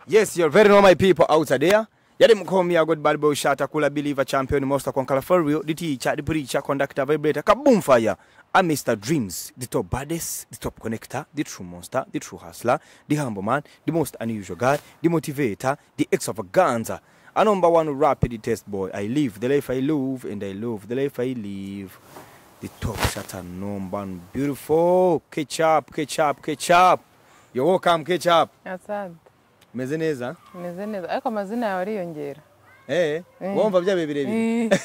Yes, you're very normal people out there. Yali mkomi ya God Bad Boy Shata Kula Believer Champion Monster Conqueror for real the teacher the preacher conductor vibrator kaboom fire I'm Mr. Dreams the top baddest the top connector the true monster the true hustler the humble man the most unusual guy the motivator the extravaganza a number one rapid test boy I live the life I love and I love the life I live the top shatter number one beautiful catch up catch up catch up you're welcome catch up asante meze neza meze neza ariko amazina yawe ariyongera eh Eh. wumva byabe birebire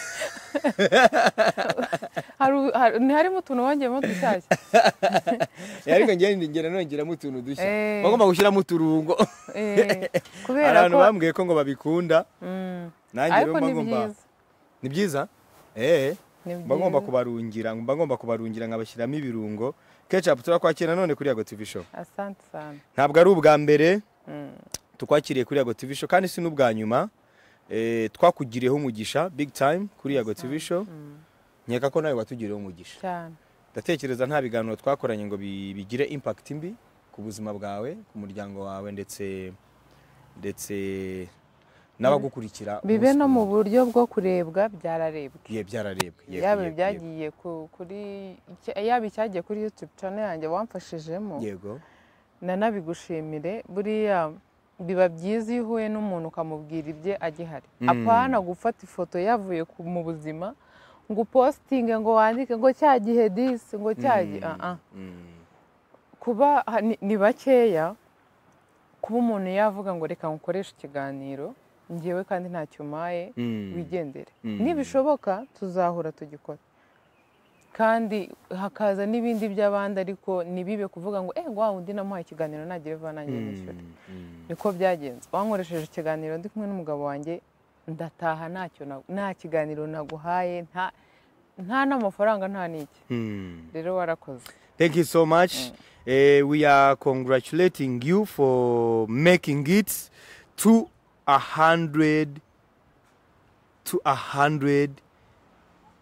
Haru- haru- ntiharimo utuntu wongeyemo dushyashya Eh, ariko njye ngera nongeramo utuntu dushya Eh. bagomba gushyiramo uturungo Eh, hari kubera abantu ko bambwiye ko ngo babikunda Mm. nanjye rero ariko mba ni ngomba byiza ni byiza eh Ni mba ngomba byiza. kubarungira mba ngomba kubarungira nkabashyiramo ibirungo ketchup turakwakira none kuri yago tv show asante sana ntabwo ari ubwa mbere Mm. tukwakiriye kuri yago tv show kandi si n'ubwa nyuma eh, twakugiriyeho umugisha big time kuri yago tv show nkeka ko nawe watugiriyeho umugisha cyane ndatekereza nta biganiro twakoranye ngo bi- bigire impact mbi ku buzima bwawe ku muryango wawe ndetse ndetse n'abagukurikira bibe umunsi no ku mu wundi. buryo bwo kurebwa byararebwe Ye, byararebwe Ye, yaba ye, yego. ibyagiye ku- kuri icya- yaba icyagiye kuri youtube channel yanjye wamfashijemo yego nanabigushimire buriya biba byiza iyo uhuye n'umuntu ukamubwira ibye agihari Mm. apana gufata ifoto yavuye ku- mu buzima ngo upositinge ngo wandike ngo cya gihe disi ngo cya gihe Mm, ah ah. mm. kuba ha- ni- ni bakeya kuba umuntu yavuga ngo reka ngukoreshe ikiganiro ngewe kandi ntacyo umaye Mm. wigendere Mm. nibishoboka tuzahura tugikora kandi hakaza n'ibindi by'abandi ariko ntibibe kuvuga ngo eee wa undi namuhaye ikiganiro nagire vuba nanjye nishyure Mm, mm. niko byagenze wankoresheje ikiganiro ndi kumwe n'umugabo wanjye ndataha ntacyo na- nta kiganiro naguhaye nta- nta n'amafaranga nta n'iki Mm. rero warakoze Thank you so much. Eh, we are congratulating you for making it to a hundred to a hundred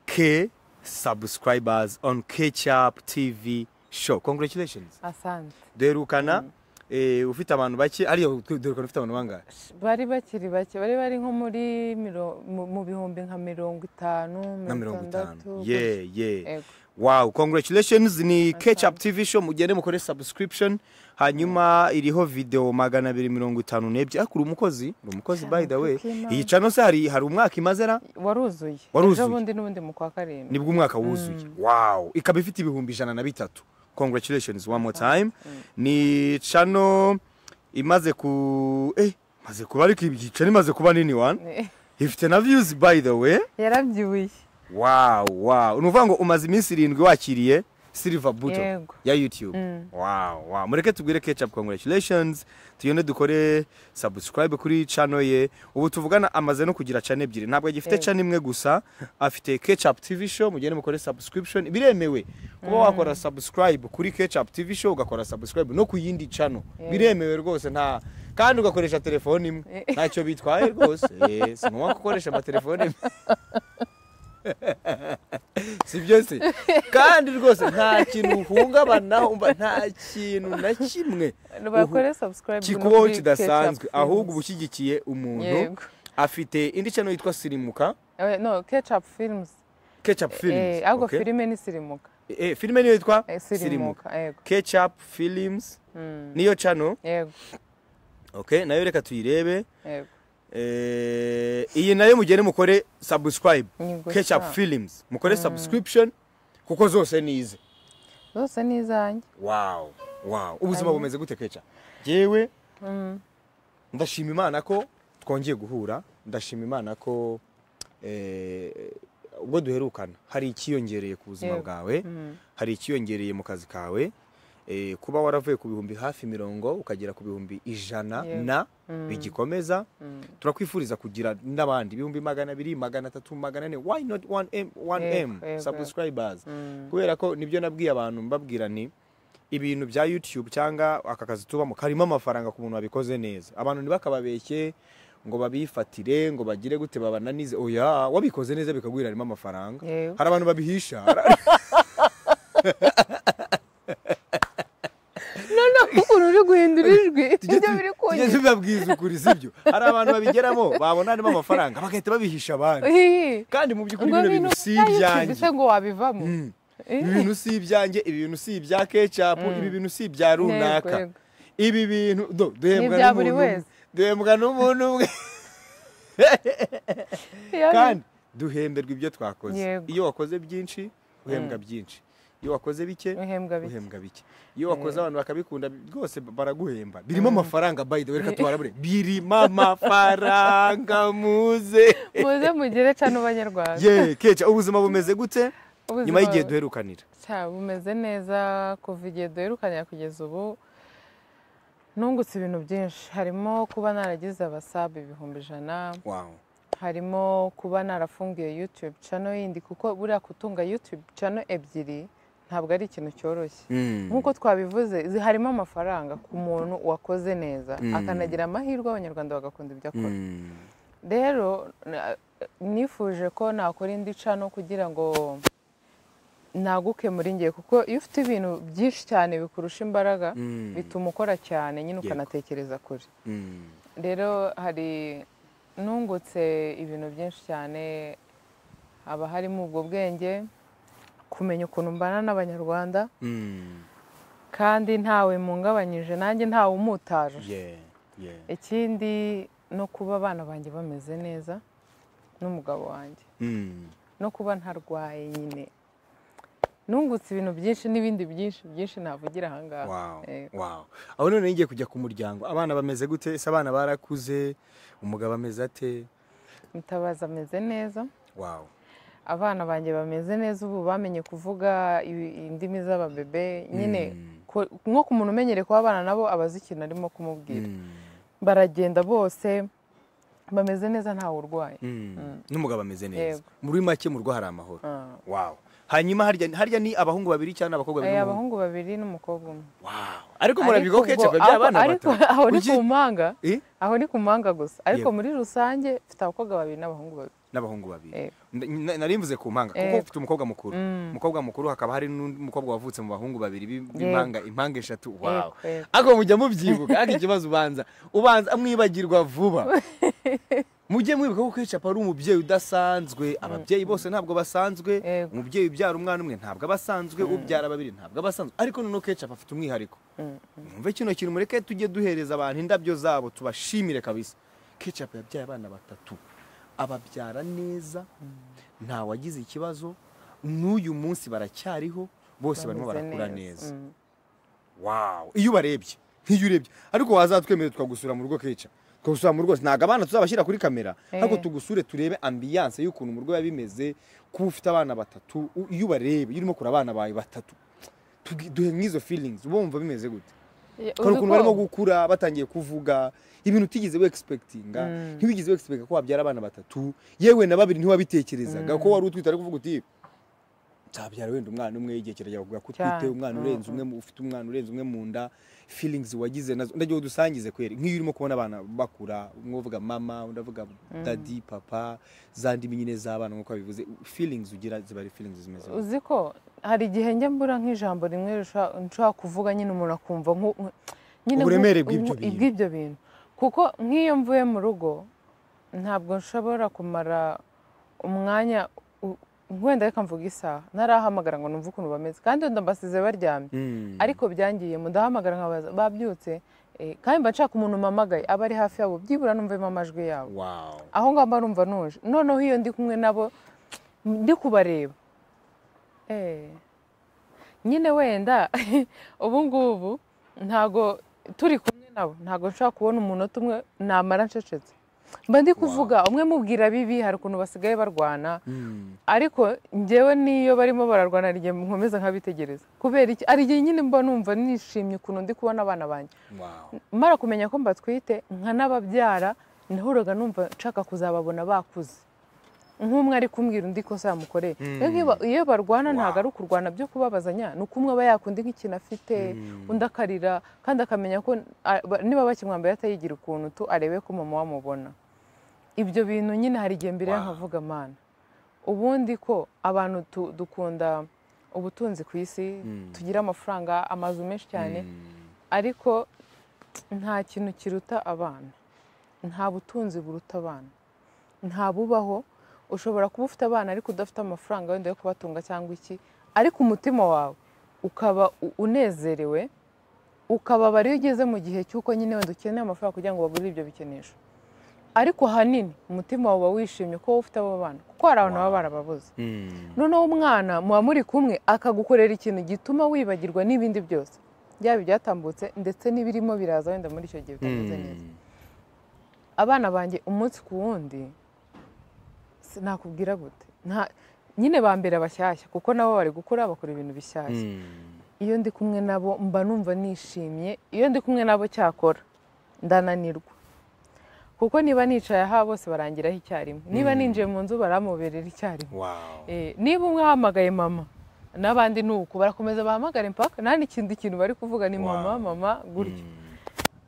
k subscribers on Catch Up TV show. Congratulations. asante Derukana eh, ufite abantu bake ariyo derukana ufite abantu bangahe? bari bakiri bake bari bari nko muri miro- mu- mu bihumbi nka mirongo itanu Nka mirongo mirongo itandatu itanu. Yeah, yeah. Ego. wow congratulations ni Asante. catch up tv show mugende mukore subscription hanyuma iriho video magana abiri mirongo itanu n'ebyiri ariko uri umukozi uri umukozi by the way Cyane, iyi channel se hari hari umwaka imazera waruzuye Waruzuye. ejo bundi n'ubundi mu kwa karindwi nibwo umwaka wuzuye wow ikaba ifite ibihumbi ijana na bitatu congratulations one more time ni channel imaze ku eh maze kuba ariko iyi channel imaze kuba nini one ifite na views by the way yarabyibuye wow wow ni ukuvuga ngo umaze iminsi irindwi wakiriye silver button Yego. ya youtube Mm. wow wow mureke tubwire ketchup congratulations tugende dukore subscribe kuri channel ye ubu tuvugana amaze no kugira channel ebyiri ntabwo agifite Yego. channel imwe gusa afite ketchup tv show mugende mukore subscription biremewe kuba wakora subscribe kuri ketchup tv show ugakora subscribe no ku yindi channel Yego. biremewe rwose nta kandi ugakoresha telefone imwe Eh. ntacyo bitwaye rwose Eh, si ngombwa gukoresha amatelefone si byo se kandi rwose nta kintu uhungabanaho mba nta kintu na kimwe bakore subscribe no kikubaho kuri kidasanzwe Ketchup ahubwo uba Films. ushyigikiye umuntu Yego. afite indi channel yitwa sirimuka Eh, no ketchup films ketchup films Eh, ahubwo okay? filime ni sirimuka Eh, filime niyo yitwa Eh, sirimuka sirimuka yego ketchup films Mm. niyo channel yego okay nayo reka tuyirebe yego Eh, iyi nayo mugende mukore subscribe Ni gusa. ketchup films mukore subscription kuko zose ni ize zose ni izanjye wow wow ubuzima Hanyuma? bumeze gute keca yewe Mm. ndashima imana ko twongeye guhura ndashima imana ko eh, ubwo duherukana hari ikiyongereye ku buzima Yego. bwawe Mm. hari ikiyongereye mu kazi kawe eh, kuba waravuye ku bihumbi hafi mirongo ukagera ku bihumbi ijana Yego. na Mm. bigikomeza Mm. turakwifuriza kugira n'abandi ibihumbi magana abiri magana atatu magana ane why not 1m 1m Yego, yego. subscribers Mm. kubera ko nibyo nabwiye abantu mbabwira ni ibintu bya youtube cyangwa aka kazi tubamo karimo amafaranga ku muntu wabikoze neza abantu ntibakababeshye ngo babifatire ngo bagire gute babananize oya wabikoze neza bikagwira harimo amafaranga Yego. hari abantu babihisha noneho ukuntu uri guhindura ijwi Tujye ibyo tu- biri ugeze ubibabwiza ukuri sibyo hari abantu babigeramo babona harimo amafaranga bagahita babihisha abandi Hihi. kandi mu by'ukuri Ngo bino ibintu bintu si utayicumbitse ibyanjye ngo wabivamo Mm. Eh. ibi bintu si ibyanjye ibi bintu si ibya kecapu ibi bintu si ibya runaka Yego, yego. ibi bintu do duhembwa N'ibya buri n'umuntu umwe. wese. duhembwa n'umuntu umwe Yari- kandi duhemberwa ibyo twakoze Yego. iyo wakoze byinshi uhembwa byinshi iyo wakoze bike uhembwa bike uhembwa bike iyo wakoze abantu bakabikunda rwose baraguhemba birimo amafaranga by the way reka tuharabure birimo amafaranga muze muze mugere cano banyarwanda ye keca ubuzima bumeze gute Ubuzima nyuma y'igihe duherukanira cya bumeze neza kuva igihe duherukanira kugeza ubu nungutse ibintu byinshi harimo kuba naragize abasabu ibihumbi ijana wow harimo kuba narafungiye yutube cano yindi kuko buriya gutunga yutube cano ebyiri ntabwo ari ikintu cyoroshye nk'uko twabivuze zi- harimo amafaranga ku muntu wakoze neza Mm. akanagira amahirwe abanyarwanda bagakunda ibyo akora rero na- nifuje ko nakora indi cano kugira ngo naguke muri ngiye kuko iyo ufite ibintu byinshi cyane bikurusha imbaraga bituma ukora cyane nyine Yego. ukanatekereza kure rero hari nungutse ibintu byinshi cyane haba harimo ubwo bwenge kumenya ukuntu mbana n'abanyarwanda kandi ntawe mungabanyije nanjye ntawe umutaje ikindi no kuba abana banjye bameze neza n'umugabo wanjye no kuba ntarwaye nyine nungutse ibintu byinshi n'ibindi byinshi byinshi navugira ahangaha Eh, aho none ngiye kujya ku muryango abana bameze gute ese abana barakuze umugabo ameze ate mutabazi ameze neza wow abana banjye bameze neza ubu bamenye kuvuga ibi- indimi z'ababebe nyine Mm. ko- nko ku muntu umenyereye kuba abana nabo abazi ikintu arimo kumubwira baragenda bose bameze neza ntawe urwaye n'umugabo ameze neza Yego. muri make mu rugo hari amahoro Ah. wow hanyuma harya harya ni abahungu babiri cyangwa n'abakobwa babiri Eh, n'umuhungu? abahungu babiri n'umukobwa umwe wow ariko Ariko murabigwa ubwo- kece bya ariko- abana ariko bato aho ni Kuki- ku mpanga Eh? aho ni ku mpanga gusa ariko Yego. muri rusange mfite abakobwa babiri n'abahungu babiri n'abahungu babiri Eh. N- n- nari mvuze ku mpanga kuko Yego. ufite umukobwa mukuru Mm. umukobwa mukuru hakaba hari n'undi mukobwa wavutse mu bahungu babiri b'i- Yego. b'impanga impanga eshatu wow Yego, yego. ariko mujya mubyibuka ariko ikibazo ubanza ubanza mwibagirwa vuba mujye mwibuka ko kecapa ari umubyeyi udasanzwe ababyeyi bose ntabwo basanzwe Yego. umubyeyi ubyara umwana umwe ntabwo aba asanzwe ubyara babiri ntabwo aba asanzwe ariko noneho kecapa afite umwihariko mwumve kino kintu mureke tujye duhereza abantu indabyo zabo tubashimire kabisa kecapa yabyaye abana batatu ababyara neza nta wagize ikibazo n'uyu munsi baracyariho bose barimo Bameze barakura neza Mm. wow iyo ubarebye nk'iyo urebye ariko wazatwemerera twagusura mu rugo keca twagusura mu rugo ntabwo abana tuzabashyira kuri kamera Eh. ariko tugusure turebe ambiyanse y'ukuntu mu rugo biba bimeze kuba ufite abana batatu u- iyo ubareba iyo urimo kure abana bawe batatu tugi- duhe nk'izo feelings uba wumva bimeze gute Ya, hari ukuntu barimo udukoko. gukura batangiye kuvuga ibintu utigeze wexpectinga Mm. ntiwigeze wexpectinga ko wabyara abana batatu yewe na babiri ntiwabitekerezaga ko wari utwite ariko uvuga uti nzabyara wenda umwana umwe igihe kirajya kuvuga ko utwite Cyane. umwana Mm, urenze umwe mu- ufite umwana urenze umwe mu nda feelings wagize nazo ndagiye udusangize kweri nk'iyo urimo kubona abana bakura umwe uvuga mama undi avuga daddy papa za ndimi nyine z'abana nk'uko babivuze feelings ugira ziba ari feelings zimeze gutya. uzi ko hari igihe njya mbura nk'ijambo rimwe risha- nshobora kuvuga nyine umuntu akumva nku- nku- nyine nku- Uburemere bw'ibyo nku- bintu. bw'ibyo bintu kuko nk'iyo mvuye mu rugo ntabwo nshobora kumara umwanya u- wenda reka mvuga isaha narahamagara ngo numve ukuntu bameze kandi wenda mbasize baryamye Mm. ariko byangiyemo ndahamagara nkabaza babyutse Eh, kandi mba nshaka umuntu mpamagaye aba ari hafi yabo byibura numvemo amajwi yabo wow aho ngaho mba numva nuje noneho iyo ndi kumwe nabo ndi kubareba Eh, nyine wenda ubu ngubu ntago turi kumwe nabo ntago nshobora kubona umunota umwe namara ncecetse mba ndi kuvuga umwe mubwira bibi hari ukuntu basigaye barwana Mm. ariko njyewe n'iyo barimo bararwana hari igihe nkomeza nkabitegereza kubera iki hari igihe nyine mba numva nishimye ukuntu ndi kubona abana banjye wow mara kumenya ko mbatwite nka n'ababyara nahoraga numva nshaka kuzababona bakuze nk'umwe ari kumbwira undi kosa yamukoreye Rero nk'iyo- iyo barwana Wow. ntabwo ari ukurwana byo kubabazanya ni uko umwe aba yakunda nk'ikintu afite undi akarira kandi akamenya ko a- ba- niba bakimwambaye atayigira ukuntu tu arebe ko mama wamubona ibyo bintu nyine hari igihe mbere Wow. nkavuga mana ubundi ko abantu tu- dukunda ubutunzi ku isi tugira amafaranga amazu menshi cyane Mm. ariko nta kintu kiruta abana nta butunzi buruta abana nta bubaho ushobora kuba ufite abana ariko udafite amafaranga wenda yo kubatunga cyangwa iki ariko umutima wawe ukaba u- unezerewe ukababara iyo ugeze mu gihe cy'uko nyine wenda ukeneye amafaranga kugira ngo bagure ibyo bikinisho ariko ahanini umutima wawe uba wishimye ko wowe ufite abo bana kuko hari abantu baba barababuze noneho umwana muba muri kumwe akagukorera ikintu gituma wibagirwa n'ibindi byose byaba ibyatambutse ndetse n'ibirimo biraza wenda muri icyo gihe bitameze neza abana banjye umunsi ku wundi si- nakubwira gute Nta- nyine bambera bashyashya kuko nabo bari gukura bakora ibintu bishyashya iyo ndi kumwe nabo mba numva nishimye iyo ndi kumwe nabo cyakora ndananirwa kuko niba nicaye aha bose barangiraho icyarimwe niba ninjiye mu nzu baramuberera icyarimwe Wow. Eh, niba umwe ahamagaye mama n'abandi ni uko barakomeza bahamagare mpaka nta n'ikindi kintu bari kuvuga ni mama Wow. mama gutyo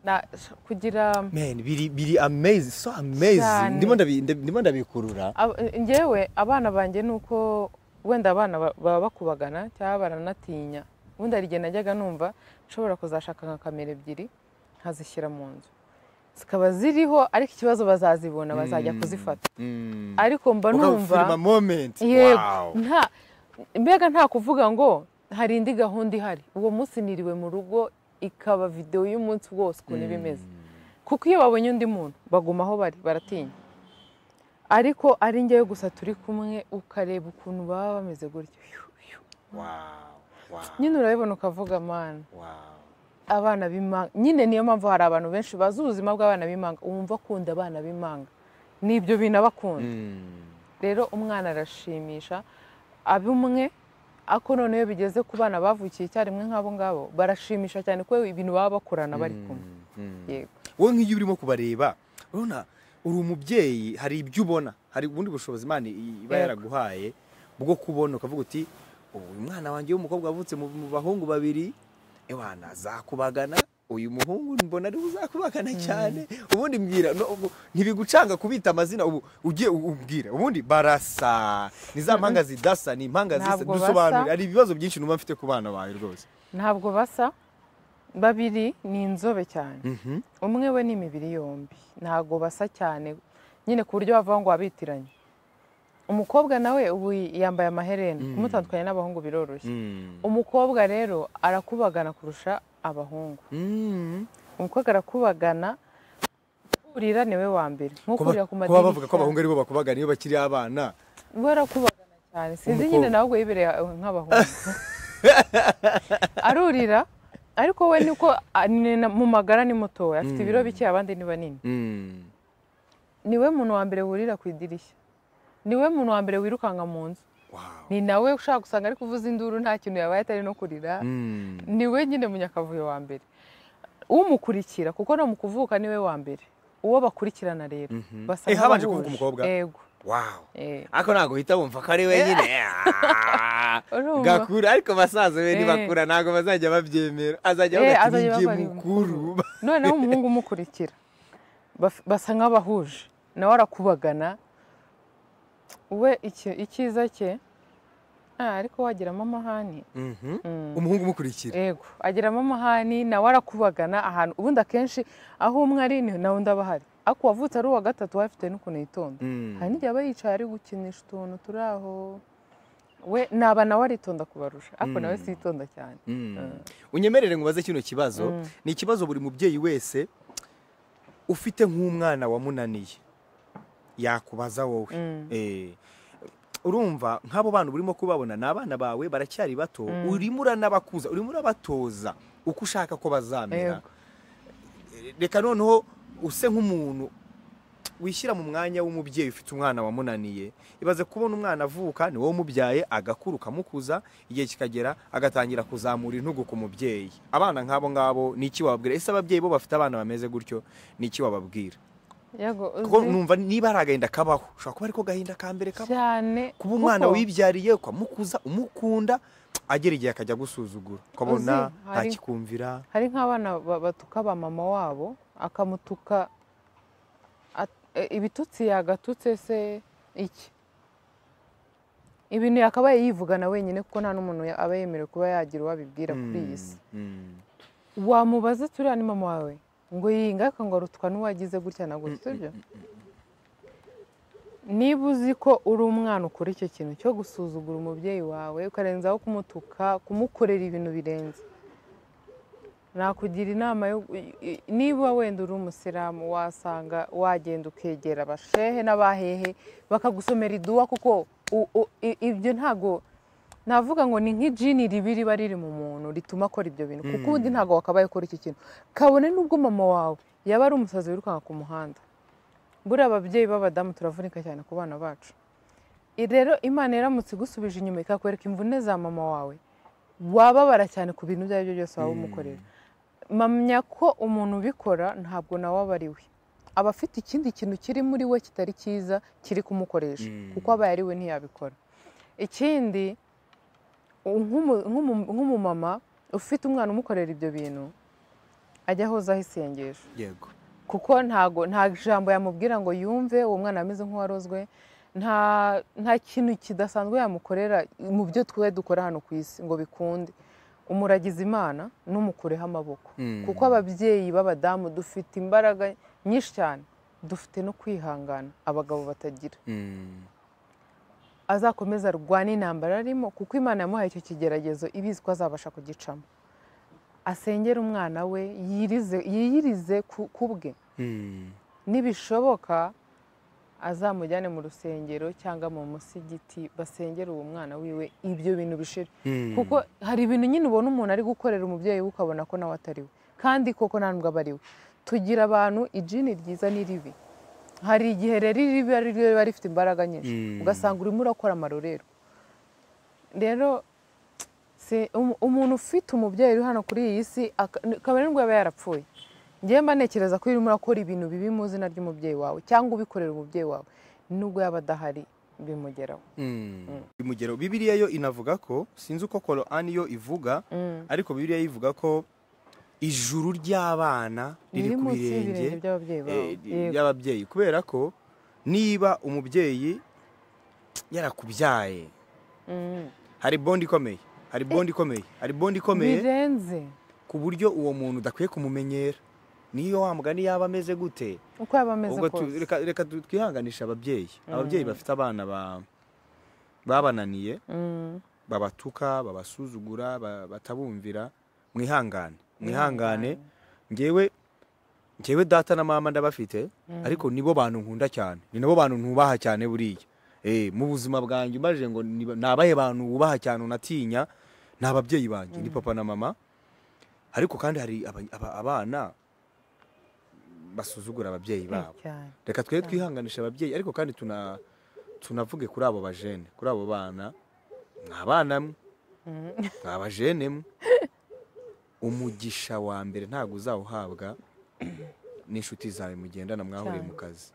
Na- kugira Man, biri biri amazing, so amazing. Cyane. Ndimo ndabi- ndabi- ndimo ndabikurura. Ab- njyewe abana banjye ni uko wenda abana ba- baba bakubagana cyangwa baranatinya ubundi hari igihe najyaga numva nshobora kuzashaka nka kamera ebyiri nkazishyira mu nzu zikaba ziriho ariko ikibazo bazazibona bazajya kuzifata Mm. ariko mba Ukabufilma numva moment. Wow. yego nta mbega nta kuvuga ngo hari indi gahunda ihari uwo munsi niriwe mu rugo ikaba videwo y'umunsi wose ukuntu iba imeze kuko iyo babonye undi muntu baguma aho bari baratinya ariko ari njyewe gusa turi kumwe ukareba ukuntu baba bameze gutyo Yu, yu. Wow. Wow. nyine urabibona ukavuga mana Wow. abana b'imanga nyine niyo mpamvu hari abantu benshi bazi ubuzima bw'abana b'imanga wumva akunda abana b'imanga n'ibyo bintu aba akunda Mm. rero umwana arashimisha abe umwe ako noneho iyo bigeze ku bana bavukiye icyarimwe nk'abo ngabo barashimisha cyane ko ibintu baba bakorana bari kumwe yego wowe nk'iyo urimo kubareba urabona uri umubyeyi hari ibyo ubona hari ubundi bushobozi imana i- iba Yego. yaraguhaye bwo kubona ukavuga uti uyu mwana wanjye w'umukobwa wavutse mu mu bahungu babiri ewana azakubagana uyu muhungu mbona ariwe uzakubagana cyane ubundi mbwira no- ubu- ntibigucanga kubita amazina ubu ugiye u- umbwira ubundi barasa ni za mpanga zidasa ni impanga zisa Ntabwo basa. dusobanure hari ibibazo byinshi numva mfite ku bana bawe rwose ntabwo basa babiri ni inzobe cyane umwe we ni imibiri yombi ntabwo basa cyane nyine ku buryo wavuga ngo wabitiranye umukobwa nawe ubu yambaye amaherena kumutandukanya n'abahungu biroroshye umukobwa rero arakubagana kurusha abahungu Mm. umukobwa arakubagana kurira ni we wa mbere nko kurira ku kuba bavuga ko abahungu madirishya aribo bakubagana iyo bakiri abana we arakubagana cyane sinzi Umukobwa. nyine nawe ubwo yibereye nk'abahungu arurira ariko we niko a- ni na- mu magara ni mutoya afite ibiro bike abandi ni banini niwe muntu wa mbere wurira ku idirishya niwe muntu wa mbere wirukanka mu nzu Wow. ni nawe ushaka gusanga ari kuvuza induru nta kintu yabaye atari no kurira niwe nyine munyakavuyo wa mbere umukurikira kuko no mu kuvuka niwe wa mbere uwo bakurikirana rero basa Eh, habanje nk'abahuje. kuvuka umukobwa? yego Wow. eh. ariko ntabwo uhita wumva ko ari we nyine Ah. Urumva? gakura ariko basaza be Eh. nibakura ntabwo bazajya babyemera azajya Eh, avuga ati azajya ninjye bavuga ari mukuru noneho umuhungu umukurikira baf- basa nk'abahuje nawe arakubagana we iki- icyiza cye "Ah, ariko wagiramo amahani Mhm. umuhungu umukurikira yego agiramo amahani nawe arakubagana ahantu ubundi akenshi aho umwe ari ni nawe undi aba ahari ariko uwavutse ari uwa gatatu we afite n'ukuntu yitonda Mm. hari n'igihe aba yicaye ari gukinisha utuntu turi aho we naba nawe aritonda kubarusha ariko nawe sitonda cyane Mm. unyemerere ngubaze kino kibazo ni ikibazo buri mubyeyi wese ufite nk'umwana wamunaniye yakubaza wowe Eh, urumva nk'abo bana urimo kubabona ni abana bawe baracyari bato urimo uranabakuza urimo urabatoza uko ushaka ko bazamera Yego. Eh, reka noneho use nk'umuntu wishyira mu mwanya w'umubyeyi ufite umwana wamunaniye ibaze kubona umwana avuka ni wowe umubyaye agakura ukamukuza igihe kikagera agatangira kuzamura intugu ku mubyeyi abana nk'abo ngabo ni iki wababwira ese ababyeyi bo bafite abana bameze gutyo ni iki wababwira yego kuko uzi numva niba ari agahinda kabaho ushobora kuba ariko agahinda ka mbere kabaho cyane kuba umwana kuko- wibyariye ukamukuza umukunda agera igihe akajya gusuzugura ukabona Uzi, hari- ntakikumvira hari nk'abana ba- batuka ba mama wabo akamutuka at- e, ibitutsi yagatutse se iki ibintu yakabaye yivugana wenyine kuko nta n'umuntu ya- aba yemerewe kuba yagira uwo abibwira kuri iyi si Mm, mm. wamubaza turiya ni mama wawe ngo iyi ngaruka ngo arutwa n'uwagize gutya na gutya ibyo niba uzi ko uri umwana ukora icyo kintu cyo gusuzugura umubyeyi wawe ukarenzaho kumutuka kumukorera ibintu birenze nakugira inama yo niba wenda uri umusilamu wasanga wagenda ukegera abashehe n'abahehe bakagusomera iduwa kuko ibyo ntabwo navuga ngo ni nk'ijini ribi riba riri mu muntu rituma akora ibyo bintu kuko ubundi ntabwo wakabaye ukora iki kintu kabone n'ubwo mama wawe yaba ari umusazi wirukanka ku muhanda buriya ababyeyi b'abadamu turavunika cyane ku bana bacu rero imana iramutse igusubije inyuma ikakwereka imvune za mama wawe wababara cyane ku bintu ibyo ari byo byose waba umukorera mpamya ko umuntu ubikora ntabwo nawe aba ari we aba afite ikindi kintu kiri muri we kitari cyiza kiri kumukoresha kuko aba yari we ntiyabikora ikindi nk'umumama ufite umwana umukorera ibyo bintu ajya ahozaho isengesho yego kuko ntago nta jambo yamubwira ngo yumve uwo mwana ameze nk'uwarozwe nta nta kintu kidasanzwe yamukorera mu byo twe dukora hano ku isi ngo bikunde umuragize imana n'umukureho amaboko kuko ababyeyi b'abadamu dufite imbaraga nyinshi cyane dufite no kwihangana abagabo batagira azakomeza arwane intambara arimo kuko imana yamuhaye icyo kigeragezo ibizi ko azabasha kugicamo asengera umwana we yiyirize ku bwe nibishoboka azamujyane mu rusengero cyangwa mu musigiti basengera uwo mwana wiwe ibyo bintu bishira kuko hari ibintu nyine ubona umuntu ari gukorera umubyeyi we ukabona ko nawe atari we kandi koko nta nubwo aba ari we tugira abantu ijini ryiza n'iribi hari igihe rero iribi ari ryo riba rifite imbaraga nyinshi ugasanga urimo urakora amarorero rero umuntu ufite umubyeyi uri hano kuri iyi si kabari nubwo yaba yarapfuye ngewe mba ntekereza ko urimo urakora ibintu bibi mu izina ry'umubyeyi wawe cyangwa ubikorera umubyeyi wawe nubwo yaba adahari bimugeraho bimugeraho bibiriya yo inavuga ko sinzi uko korani yo ivuga ariko bibiriya yo ivuga ko ijuru ry'abana riri ku birenge by'ababyeyi kubera ko niba umubyeyi yarakubyaye hari bondi ikomeye hari bondi ikomeye hari bondi ikomeye birenze ku buryo uwo muntu udakwiye kumumenyera niyo wa mugani yaba ameze gute uko yaba ameze kose reka twihanganisha ababyeyi ababyeyi bafite abana babananiye babatuka babasuzugura batabumvira mwihangane mwihangane ngewe ngewe data na mama ndabafite ariko nibo bantu nkunda cyane ni nabo bantu ntubaha cyane buriya mu buzima bwanjye umajije ngo ni abahe bantu wubaha cyane unatinya ni ababyeyi banjye ni papa na mama ariko kandi hari abana basuzugura ababyeyi babo reka twe twihanganisha ababyeyi ariko kandi tunavuge kuri abo bajene kuri abo bana ni abana mwe ni abajene mwe umugisha wa mbere ntabwo uzawuhabwa n'inshuti zawe mugendana mwahuriye mu kazi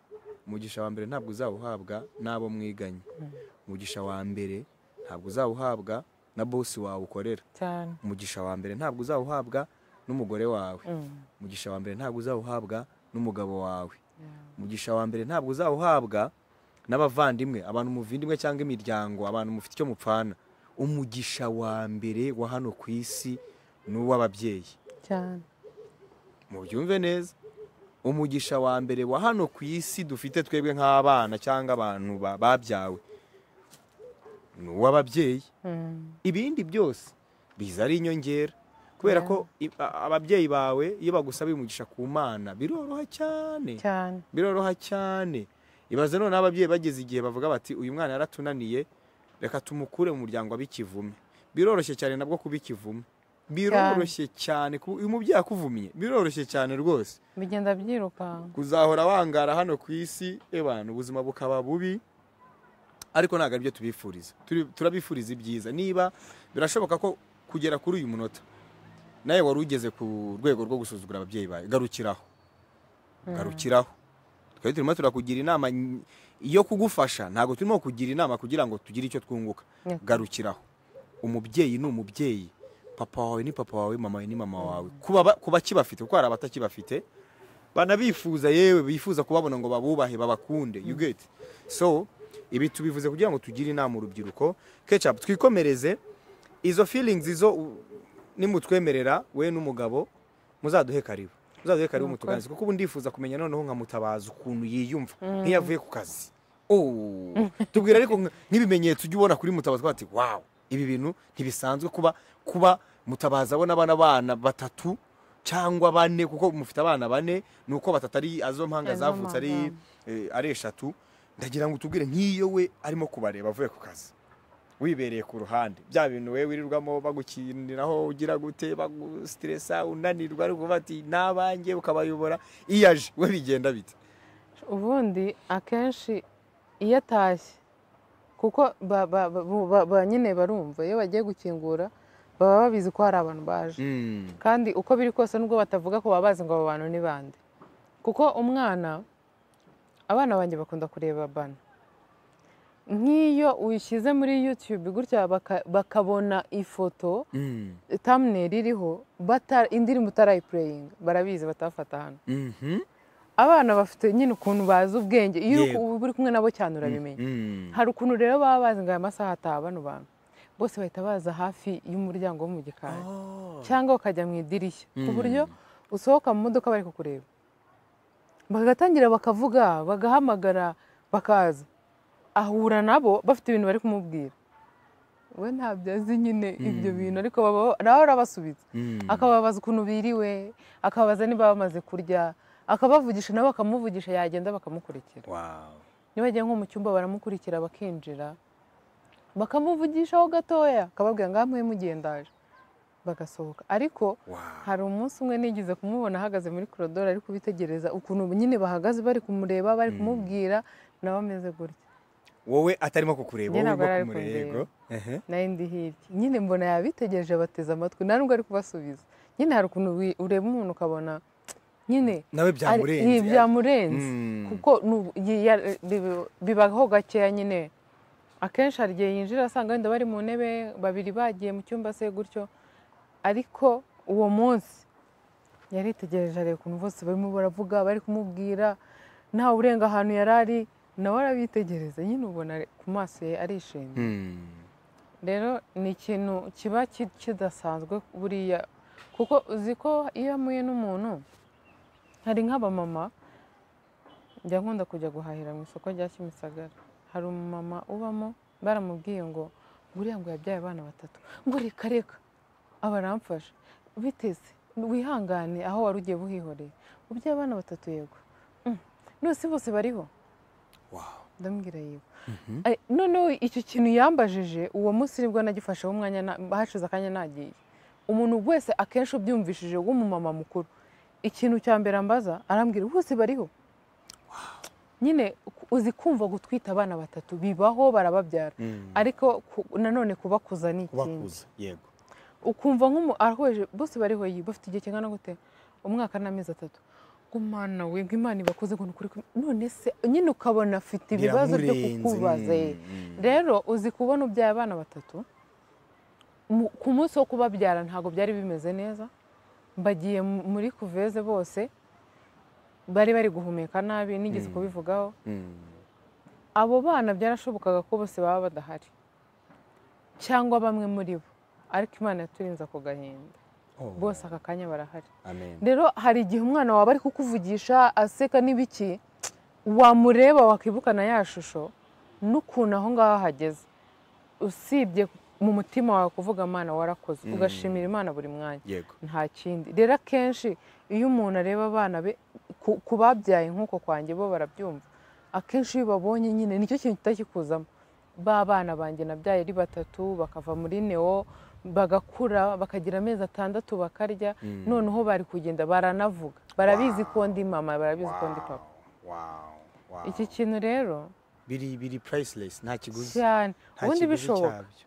umugisha wa mbere ntabwo uzawuhabwa n'abo mwiganye umugisha wa mbere ntabwo uzawuhabwa na bosi wawe ukorera umugisha wa mbere ntabwo uzawuhabwa n'umugore wawe umugisha wa mbere ntabwo uzawuhabwa n'umugabo wawe umugisha wa mbere ntabwo uzawuhabwa n'abavandimwe abantu muvindimwe cyangwa imiryango abantu mufite icyo mupfana umugisha wa mbere wa hano ku isi ni uw'ababyeyi mubyumve neza umugisha wa mbere wa hano ku isi dufite twebwe nk'abana cyangwa abantu babyawe ni uw'ababyeyi ibindi byose biza ari inyongera kubera ko ababyeyi bawe iyo bagusaba umugisha ku mana biroroha cyane biroroha cyane ibaze none ababyeyi bageze igihe bavuga bati uyu mwana yaratunaniye reka tumukure mu muryango w'ikivumi biroroshye cyane nabwo kuba ikivume biroroshye cyane uyu mubyeyi akuvumye biroroshye cyane rwose bigenda byirukanka kuzahora wangara hano ku isi ebana ubuzima bukaba bubi ariko ntabwo aribyo tubifuriza turabifuriza ibyiza niba birashoboka ko kugera kuri uyu munota nawe wari ugeze ku rwego rwo gusuzugura ababyeyi bawe garukiraho garukiraho twari turimo turakugira inama yo kugufasha ntabwo turimo kukugira inama kugira ngo tugire icyo twunguka garukiraho umubyeyi ni umubyeyi papa wawe ni papa wawe mama wawe ni mama wawe kuba kibafite kuko hari abatakibafite banabifuza yewe bifuza kubabona ngo babubahe babakunde you get so ibi tubivuze kugira ngo tugire inama urubyiruko kecapu twikomereze izo feelings izo nimutwemerera we n'umugabo muzaduhe karibu muzaze karibu Murakoze. mutuganirize kuko ubu ndifuza kumenya noneho nka mutabaza ukuntu yiyumva nk'iyavuye ku kazi Oh, tubwira ariko nka- nk'ibimenyetso ujya ubona kuri mutabaza ukavuga ati wawu ibi bintu ntibisanzwe kuba kuba mutabaza abona abana bana batatu cyangwa bane kuko mufite abana bane ni uko batatu ari azo mpanga Azo zavutse ari mpanga. eh, ari eshatu ndagira ngo utubwire nk'iyo we arimo kubareba avuye ku kazi wibereye ku ruhande bya bintu we wirirwamo bagukiniraho ugira gute bagusiteresa unanirwa ari ukuvuga ati n'abanjye ukabayobora iyo aje we bigenda bite ubundi akenshi iyo atashye kuko ba- ba- ba- bu- ba- ba- nyine barumva iyo bagiye gukingura baba babizi ko hari abantu baje kandi uko biri kose nubwo batavuga ko baba bazi ngo abo bantu ni bande kuko umwana abana banjye bakunda kureba bana nk'iyo uyishyize muri yutube gutya baka- bakabona ifoto tamuneri iriho bata- indirimbo utarayipureyinga barabizi batafata hano abana bafite nyine ukuntu bazi ubwenge iyo uri Yego. ku- uri kumwe nabo cyane urabimenya hari ukuntu rero baba bazi ngo aya masaha ataha bano bantu bose bahita baza hafi y'umuryango wo mu gikari cyangwa bakajya mu idirishya ku buryo usohoka mu modoka bari kukureba bagatangira bakavuga bagahamagara bakaza ahura nabo bafite ibintu bari kumubwira we ntabyo azi nyine ibyo bintu ariko baba- nawe arabasubitse akababaza ukuntu biriwe akababaza niba bamaze kurya akabavugisha nabo bakamuvugisha yagenda bakamukurikira niba agiye nko mu cyumba baramukurikira bakinjira bakamuvugishaho gatoya akababwira ngo amuhe mugendaje bagasohoka ariko hari umunsi umwe nigeze kumubona ahagaze muri korodoro ari kubitegereza ukuntu nyine bahagaze bari kumureba bari kumubwira nawe ameze gutya wowe atarimo kukureba Njye wowe ntabwo urimo yari ari kumureba yego Ehe. nayo ndi hirya nyine mbona yabitegereje bateze amatwi nta nubwo ari kubasubiza nyine hari ukuntu wi- ureba umuntu ukabona nyine nawe ari- byamurenze ibi byamurenze Mm. kuko nu- yi- ya- bibi- bibaho gakeya nyine akenshi hari igihe yinjira asanga wenda bari mu ntebe babiri bagiye mu cyumba se gutyo ariko uwo munsi yaritegereje areba ukuntu bose barimo baravuga bari kumubwira nta urenga ahantu yari ari nawe arabitegereza nyine ubona ku maso ye arishimye Mm. rero ni ikintu kiba ki- kidasanzwe buriya kuko uzi ko iyo amuye n'umuntu hari nk'abamama njya nkunda kujya guhahira mu isoko rya kimisagara hari umumama ubamo baramubwiye ngo buriya ngo yabyaye abana batatu ngo reka reka aba aramfasha biteze wihangane aho wari ugiye buhihoreye ubyaye abana batatu yego Mm. none bose bariho Wow. ndamubwira yego Ay, noneho icyo kintu yambajije uwo munsi nibwo nagifasheho umwanya na- hashize akanya nagiye umuntu wese akenshi ubyumvishije w'umumama mukuru ikintu cya mbere ambaza arambwira bose bariho nyine ku- uzi kumva gutwita abana batatu bibaho barababyara Mm. ariko ku- nanone kubakuza ni ikindi kubakuza yego ukumva nk'umu arahoje bose bariho yi bafite igihe kingana gute umwaka n'amezi atatu ngo mana we ngo imana ibakoze ngo ni ukuri kumwe." none se nyine ukabona afite ibibazo byo Biramurenze, kukubaza ye. mm, mm. rero uzi kubona ubyaye abana batatu mu- ku munsi wo kubabyara ntabwo byari bimeze neza bagiye mu- muri kuveze bose bari bari guhumeka nabi nigeze kubivugaho Mm. abo bana byarashobokaga ko bose baba badahari cyangwa bamwe muri bo ariko imana yaturinze ako gahinda Oh, bose aka kanya barahari amen. rero hari igihe umwana wawe ari kukuvugisha aseka n'ibiki wamureba wakibukana ya shusho n'ukuntu aho ngaho ahageze usibye mu mutima wawe kuvuga mana warakoze ugashimira imana buri mwanya yego nta kindi rero akenshi iyo umuntu areba abana be ku- ku babyaye nk'uko kwanjye bo barabyumva akenshi iyo babonye nyine nicyo kintu kitakikuzamo ba bana banjye nabyaye ari batatu bakava muri neo bagakura bakagira amezi atandatu bakarya noneho bari kugenda baranavuga barabizi ko ndi mama barabizi ko ndi papa Wow, wow. iki kintu rero biri biri priceless nta kiguzi cyane nta ubundi kiguzi bishoboka cyabyo.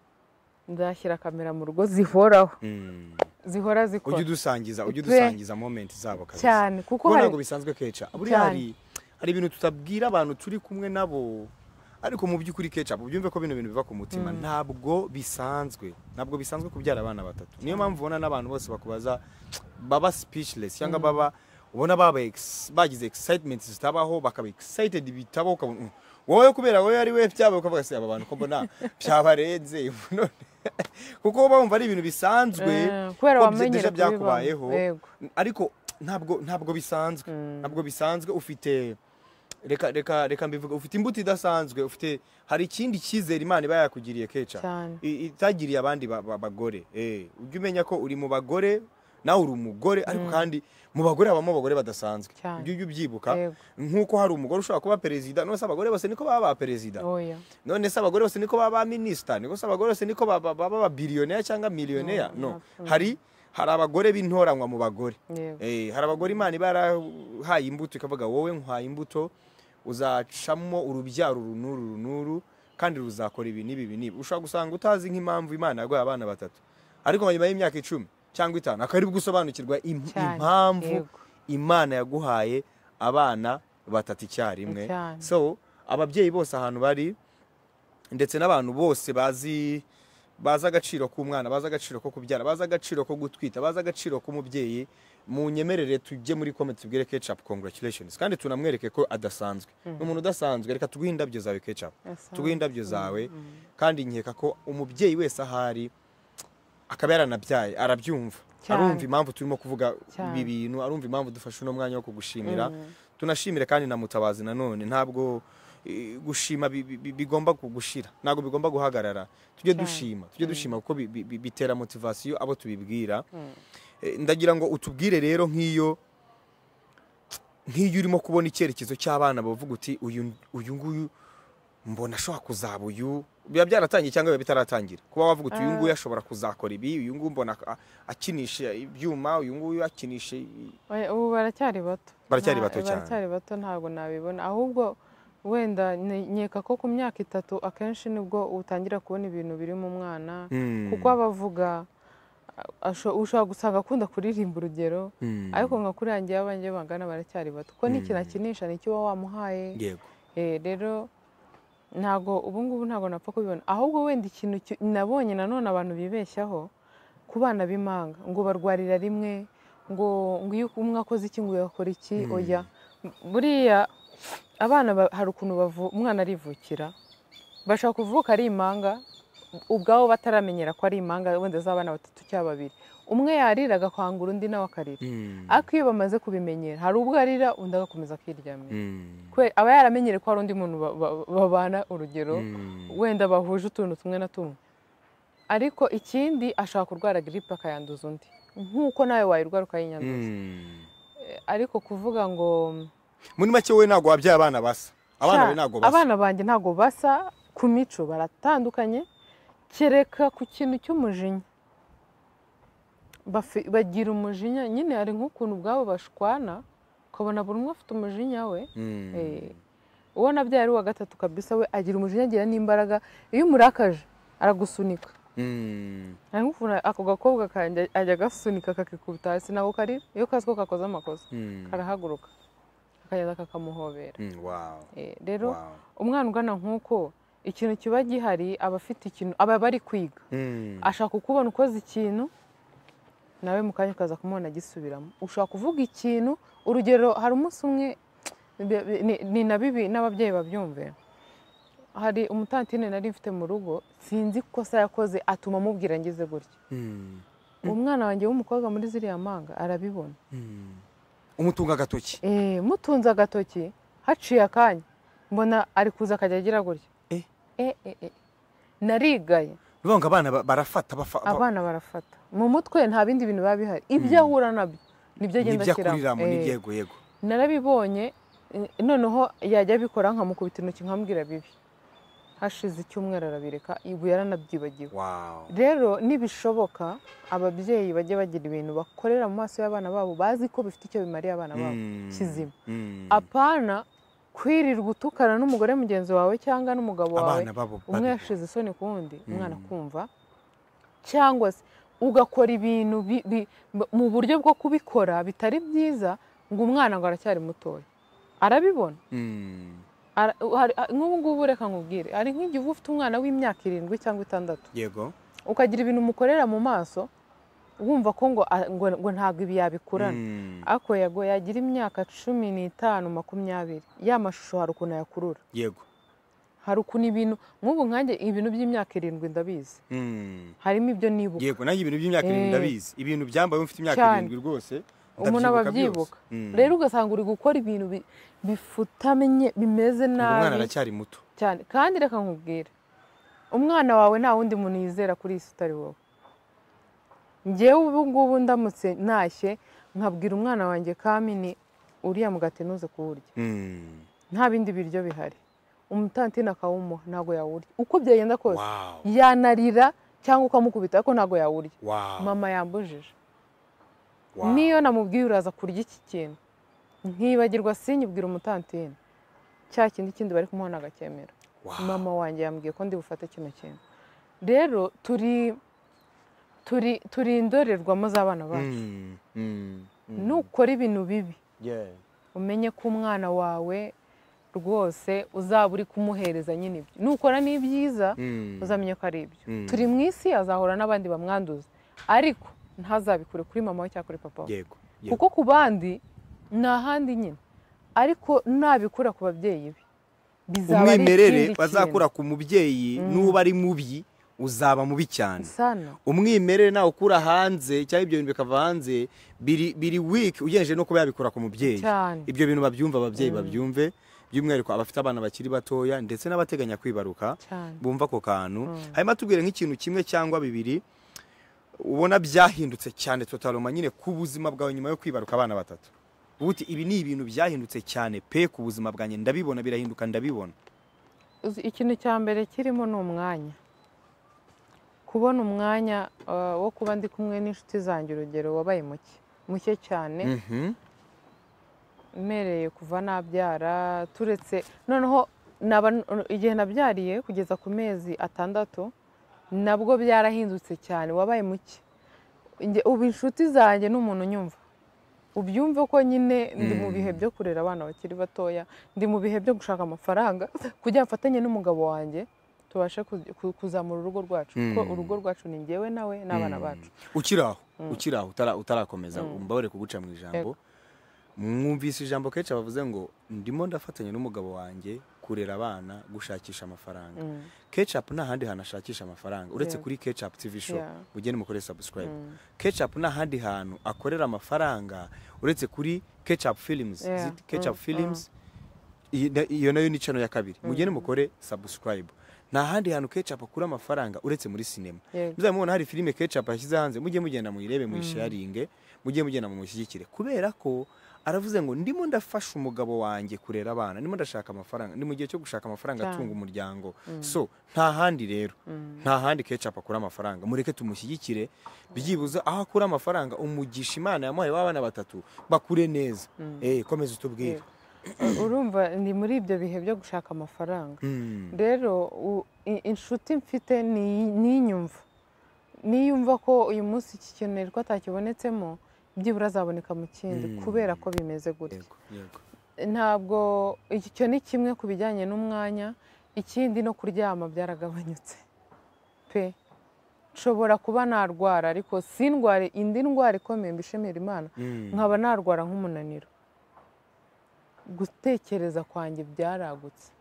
nzashyira kamera mu rugo zihoraho Mm. zihora ujye zikora udusangiza ujye Pe. udusangiza moment zabo kabisa cyane kuko kuko hari ntabwo bisanzwe keca buriya Cyane. hari hari ibintu tutabwira abantu turi kumwe nabo ariko mu by'ukuri keca ubyumve ko bino bintu biva ku mutima ntabwo bisanzwe ntabwo bisanzwe kubyara abana batatu niyo mpamvu ubona n'abantu bose bakubaza baba speechless cyangwa baba ubona baba ex- bagize excitement zitabaho bakaba excited bitabaho ukabona "Mm, wowe kubera wowe ari we byabaye ukavuga se aba bantu ko mbona byabarenze none kuko baba bumva ari ibintu bisanzwe Eh, kubera ko bya- wamenyera deja kubibamo. byakubayeho Yego. ariko ntabwo ntabwo bisanzwe ntabwo bisanzwe ufite reka reka reka mbivuga ufite imbuto idasanzwe ufite hari ikindi cyizere imana iba yakugiriye keca cyane I- itagiriye abandi ba- ba- bagore eh ujye umenya ko uri mu bagore nawe uri umugore ariko kandi mu bagore habamo abagore badasanzwe Cyane. ujye ujya ubyibuka Yego. nk'uko hari umugore ushobora kuba perezida none se abagore bose niko baba ba perezida oya none se abagore bose niko baba ba minisita niko se abagore bose niko baba baba ba biliyoneri cyangwa miliyoneri no No, no. hari hari abagore b'intoranywa mu bagore yego Eh, hari abagore imana iba yarahaye imbuto ikavuga wowe nkwaye imbuto uzacamo urubyaro uru n'uru uru n'uru kandi ruzakora ibi n'ibi ibi n'ibi ushobora gusanga utazi nk'impamvu imana yaguhaye abana batatu ariko nyuma y'imyaka icumi cyangwa itanu akaba ari bwo usobanukirwa im- Cyane, impamvu yego. imana yaguhaye abana batatu icyarimwe Cyane. so ababyeyi bose ahantu bari ndetse n'abantu bose bazi bazi agaciro k'umwana bazi agaciro ko kubyara bazi agaciro ko gutwita bazi agaciro k'umubyeyi mu nyemerere tujye muri comment tubwire ketchup congratulations kandi tunamwereke ko adasanzwe ni umuntu udasanzwe reka tuguhe indabyo zawe ketchup Asanzwe. tuguhe indabyo zawe kandi nkeka ko umubyeyi wese ahari akaba yaranabyaye arabyumva Cyane. arumva impamvu turimo kuvuga Cyane. ibi bintu arumva impamvu dufashe uno mwanya wo kugushimira tunashimire kandi na mutabazi nanone ntabwo eh, gushima bi- bi- bi- bigomba gushira ntabwo bigomba guhagarara tujye Cyane. dushima tujye dushima kuko bi- bi- bi- bitera motivasiyo abo tubibwira Eh, ndagira ngo utubwire rero nk'iyo nk'iyo urimo kubona icyerekezo cy'abana bavuga uti uyu uyu nguyu mbona ashobora kuzaba uyu biba byaratangiye cyangwa biba bitaratangira kuba wavuga uti uyu nguyu ashobora kuzakora ibi uyu nguyu mbona a- akinisha ibyuma uyu nguyu akinisha i- Oya, ubu baracyari bato Baracyari Nta- bato cyane. baracyari bato ntabwo nabibona ahubwo wenda ni- nkeka ko ku myaka itatu akenshi nibwo utangira kubona ibintu biri mu mwana Hmm. kuko aba avuga a- asho- ushobora gusanga akunda kuririmba urugero Hmm. ariko nka kuri yanjye y'abanjye bangana baracyari bato kuko n'ikintu akinisha nicyo uba wamuhaye yego Eh, rero ntago ubungubu ntago napfa kubibona ahubwo wenda ikintu ki- nabonye nanone abantu bibeshyaho ku bana b'impanga ngo barwarira rimwe ngo ngo iyo umwe akoze iki ngo uyu akora iki oya buriya abana ba- hari ukuntu bavu- umwana arivukira bashobora kuvuka ari imanga ubwabo bataramenyera ko ari imanga wenda z'abana batatu cyangwa babiri umwe yarira agakwangura undi nawe akarira Hmm. ariko iyo bamaze kubimenyera hari ubwo arira undi agakomeza akiryamira Hmm. Kwe- aba yaramenyere ko hari undi muntu ba- ba- babana urugero Hmm. wenda bahuje utuntu tumwe na tumwe ariko ikindi ashaka kurwara giripe akayanduza undi nk'uko nawe wayirwara ukayinyanduza Hmm. ariko kuvuga ngo muri make we ntabwo wabyaye abana basa abana "Sha, be ntabwo basa abana banjye ntabwo basa ku mico baratandukanye kereka ku kintu cy'umujinya Bafi- bagira umujinya nyine hari nk'ukuntu ubwabo bashwana ukabona buri umwe afite umujinya we Hmm. Eh, uwo nabyaye ari uwa gatatu kabisa we agira umujinya agira n'imbaraga iyo umurakaje aragusunika Hmm. Hari nk'ukuntu ako gakobwa kanjye ajya agasunika kakikubita hasi nako karira iyo kazi ko kakoze amakosa Hmm. karahaguruka kakagenda kakamuhobera Hmm. Wow. Eh, rero Wow. umwana ugana nk'uko ikintu kiba gihari aba afite ikintu aba bari kwiga Hmm. ashaka kukubona ukoze ikintu nawe mu kanya ukaza kumubona agisubiramo ushobora kuvuga ikintu urugero hari umunsi umwe bi- bi- ni- ni na bibi n'ababyeyi babyumve hari umutantine nari mfite mu rugo sinzi ikosa yakoze atuma amubwira ngize gutya Hmm. umwana wanjye w'umukobwa muri ziriya manga arabibona Hmm. umutunga agatoki Eh, mutunze agatoki haciye akanya mbona ari kuza akajya agira gutya Eh. Eh, eh, eh. narigaye bivuga ngo abana ba- barafata bafa- ba- abana barafata mu mutwe nta bindi bintu biba bihari ibyo ahura nabyo nibyo agenda nibyo ashyiramo akuriramo Eh, nibyo yego yego narabibonye eh, noneho yajya abikora nkamukubita intoki nkamubwira bibi hashize icyumweru arabireka ubu yaranabyibagiwe wow rero nibishoboka ababyeyi bajye bagira ibintu bakorera mu maso y'abana babo bazi ko bifite icyo bimariye abana babo Hmm. kizima Hmm. apana kwirirwa utukana n'umugore mugenzi wawe cyangwa n'umugabo wawe abana babo umwe babi- yashize isoni ku wundi umwana Mm. kumva cyangwa se ugakora ibintu bi- bi- mu buryo bwo kubikora bitari byiza ngo umwana ngo aracyari mutoya arabibona Hmm. Ara- hari- ha- nk'ubu ngubu reka nkubwire hari nk'igihe uba ufite umwana w'imyaka irindwi cyangwa itandatu yego ukagira ibintu umukorera mu maso wumva ko ngo a- ngo- ngo ntabwo ibi yabikurana Hmm. ariko yago yagira imyaka cumi n'itanu makumyabiri ya mashusho hari ukuntu ayakurura yego hari ukuntu ibintu nk'ubu nkanjye ibintu by'imyaka irindwi ndabizi Hmm. harimo ibyo nibuka yego nanjye ibintu by'imyaka irindwi Eh. ndabizi ibintu byambaye mufite imyaka Cyane. irindwi rwose umuntu aba abyibuka rero ugasanga uri gukora ibintu bi- bifutamenye bimeze umwana nabi aracyari muto cyane kandi reka nkubwire umwana wawe nta wundi muntu yizera kuri iyi si utari wowe ngewe ubu ngubu ndamutse ntashye nkabwira umwana wanjye kamini uriya mugati ntuze kuwurya Mm. nta bindi biryo bihari umutantine akawumuha ntabwo yawurya uko byagenda kose Wow. yanarira cyangwa ukamukubita ariko ntabwo yawurya Wow. mama yambujije Wow. niyo namubwiye uraza kurya iki kintu ntibagirwa sinyibwira umutantine cya kindi kindi bari kumuha nagacyemera Wow. mama wanjye yambwiye ko ndi bufate kino kintu rero turi turi turi indorerwamo z'abana bacu Mm. Mm. Mm. nukora ibintu bibi Yeah. umenye ko umwana wawe rwose uzaba uri kumuhereza nyine ibyo nukora n'ibyiza Mm. uzamenye ko ari ibyo Mm. turi mu isi azahura n'abandi bamwanduza ariko ntazabikure kuri mama we cyangwa kuri papa we Yego. Yego. kuko ku bandi ni ahandi nyine ariko nabikura ku babyeyi be bizaba ari umwimerere ikindi bazakura ku mubyeyi nuba ari mubi uzaba mubi cyane kintu. sana umwimerere nawe ukura hanze cyangwa ibyo bintu bikava hanze biri biri weak ugeneje no kuba yabikura ku mubyeyi Cyane. ibyo bintu babyumva ababyeyi babyumve by'umwihariko abafite abana bakiri batoya ndetse n'abateganya kwibaruka cyane bumva ako kantu hanyuma tubwire nk'ikintu kimwe cyangwa bibiri ubona byahindutse cyane totaloma nyine ku buzima bwawe nyuma yo kwibaruka abana batatu uti ibi ni ibintu byahindutse cyane pe ku buzima bwanjye ndabibona birahinduka ndabibona Uzi, ikintu cya mbere kirimo ni umwanya kubona umwanya uh, wo kuba ndi kumwe n'inshuti zanjye urugero wabaye muke muke cyane Mhm. mpereye kuva nabyara turetse noneho naba igihe nabyariye kugeza ku mezi atandatu nabwo byarahindutse cyane wabaye muke Njye- ubu inshuti zanjye ni umuntu unyumva ubyumve ko nyine ndi mu bihe byo kurera abana bakiri batoya ndi mu bihe byo gushaka amafaranga kugira ngo mfatanye n'umugabo wanjye tubashe ku- ku- kuzamura urugo rwacu kuko Mm. urugo rwacu ni njyewe nawe n'abana bacu ukiri aho ukiri aho utara- utarakomeza mbabare kuguca mu ijambo mwumvise ijambo kenshi bavuze ngo ndimo ndafatanya n'umugabo wanjye kurera abana gushakisha amafaranga kecapu nta handi hantu ashakisha amafaranga uretse Yeah. kuri kecapu tv show Yeah. mugende mukore subscribe kecapu nta handi hantu akorera amafaranga uretse kuri kecapu films Yeah. zit- kecapu Mm, films iyi na- iyo nayo ni channel ya kabiri mugende mukore subscribe nta handi hantu kecapu akura amafaranga uretse muri sinema Yego. muzaba mubona hari filime kecapu yashyize hanze mujye mugenda muyirebe muyisharinge mujye mugenda mumushyigikire kubera ko aravuze ngo ndimo ndafasha umugabo wanjye kurera abana ndimo ndashaka amafaranga ni mu gihe cyo gushaka amafaranga Cyane. atunga umuryango so nta handi rero nta handi kecapu akura amafaranga mureke tumushyigikire byibuze aho akura amafaranga umugisha imana yamuhaye w'abana batatu bakure neza Eh, komeza utubwire Yego. urumva ndi muri ibyo bihe byo gushaka amafaranga Mm. rero u- i- inshuti mfite ni- ninyumva niyumva ko uyu munsi iki kintu nari ko atakibonetsemo byibura azaboneka mu kindi Mm. kubera ko bimeze gutya yego yego ntabwo icyo ni kimwe ku bijyanye n'umwanya ikindi no kuryama byaragabanyutse pe nshobora kuba narwara ariko sindware indi ndwara ikomeye mbishimira imana Mm. nkaba narwara nk'umunaniro gutekereza kwanjye byaragutse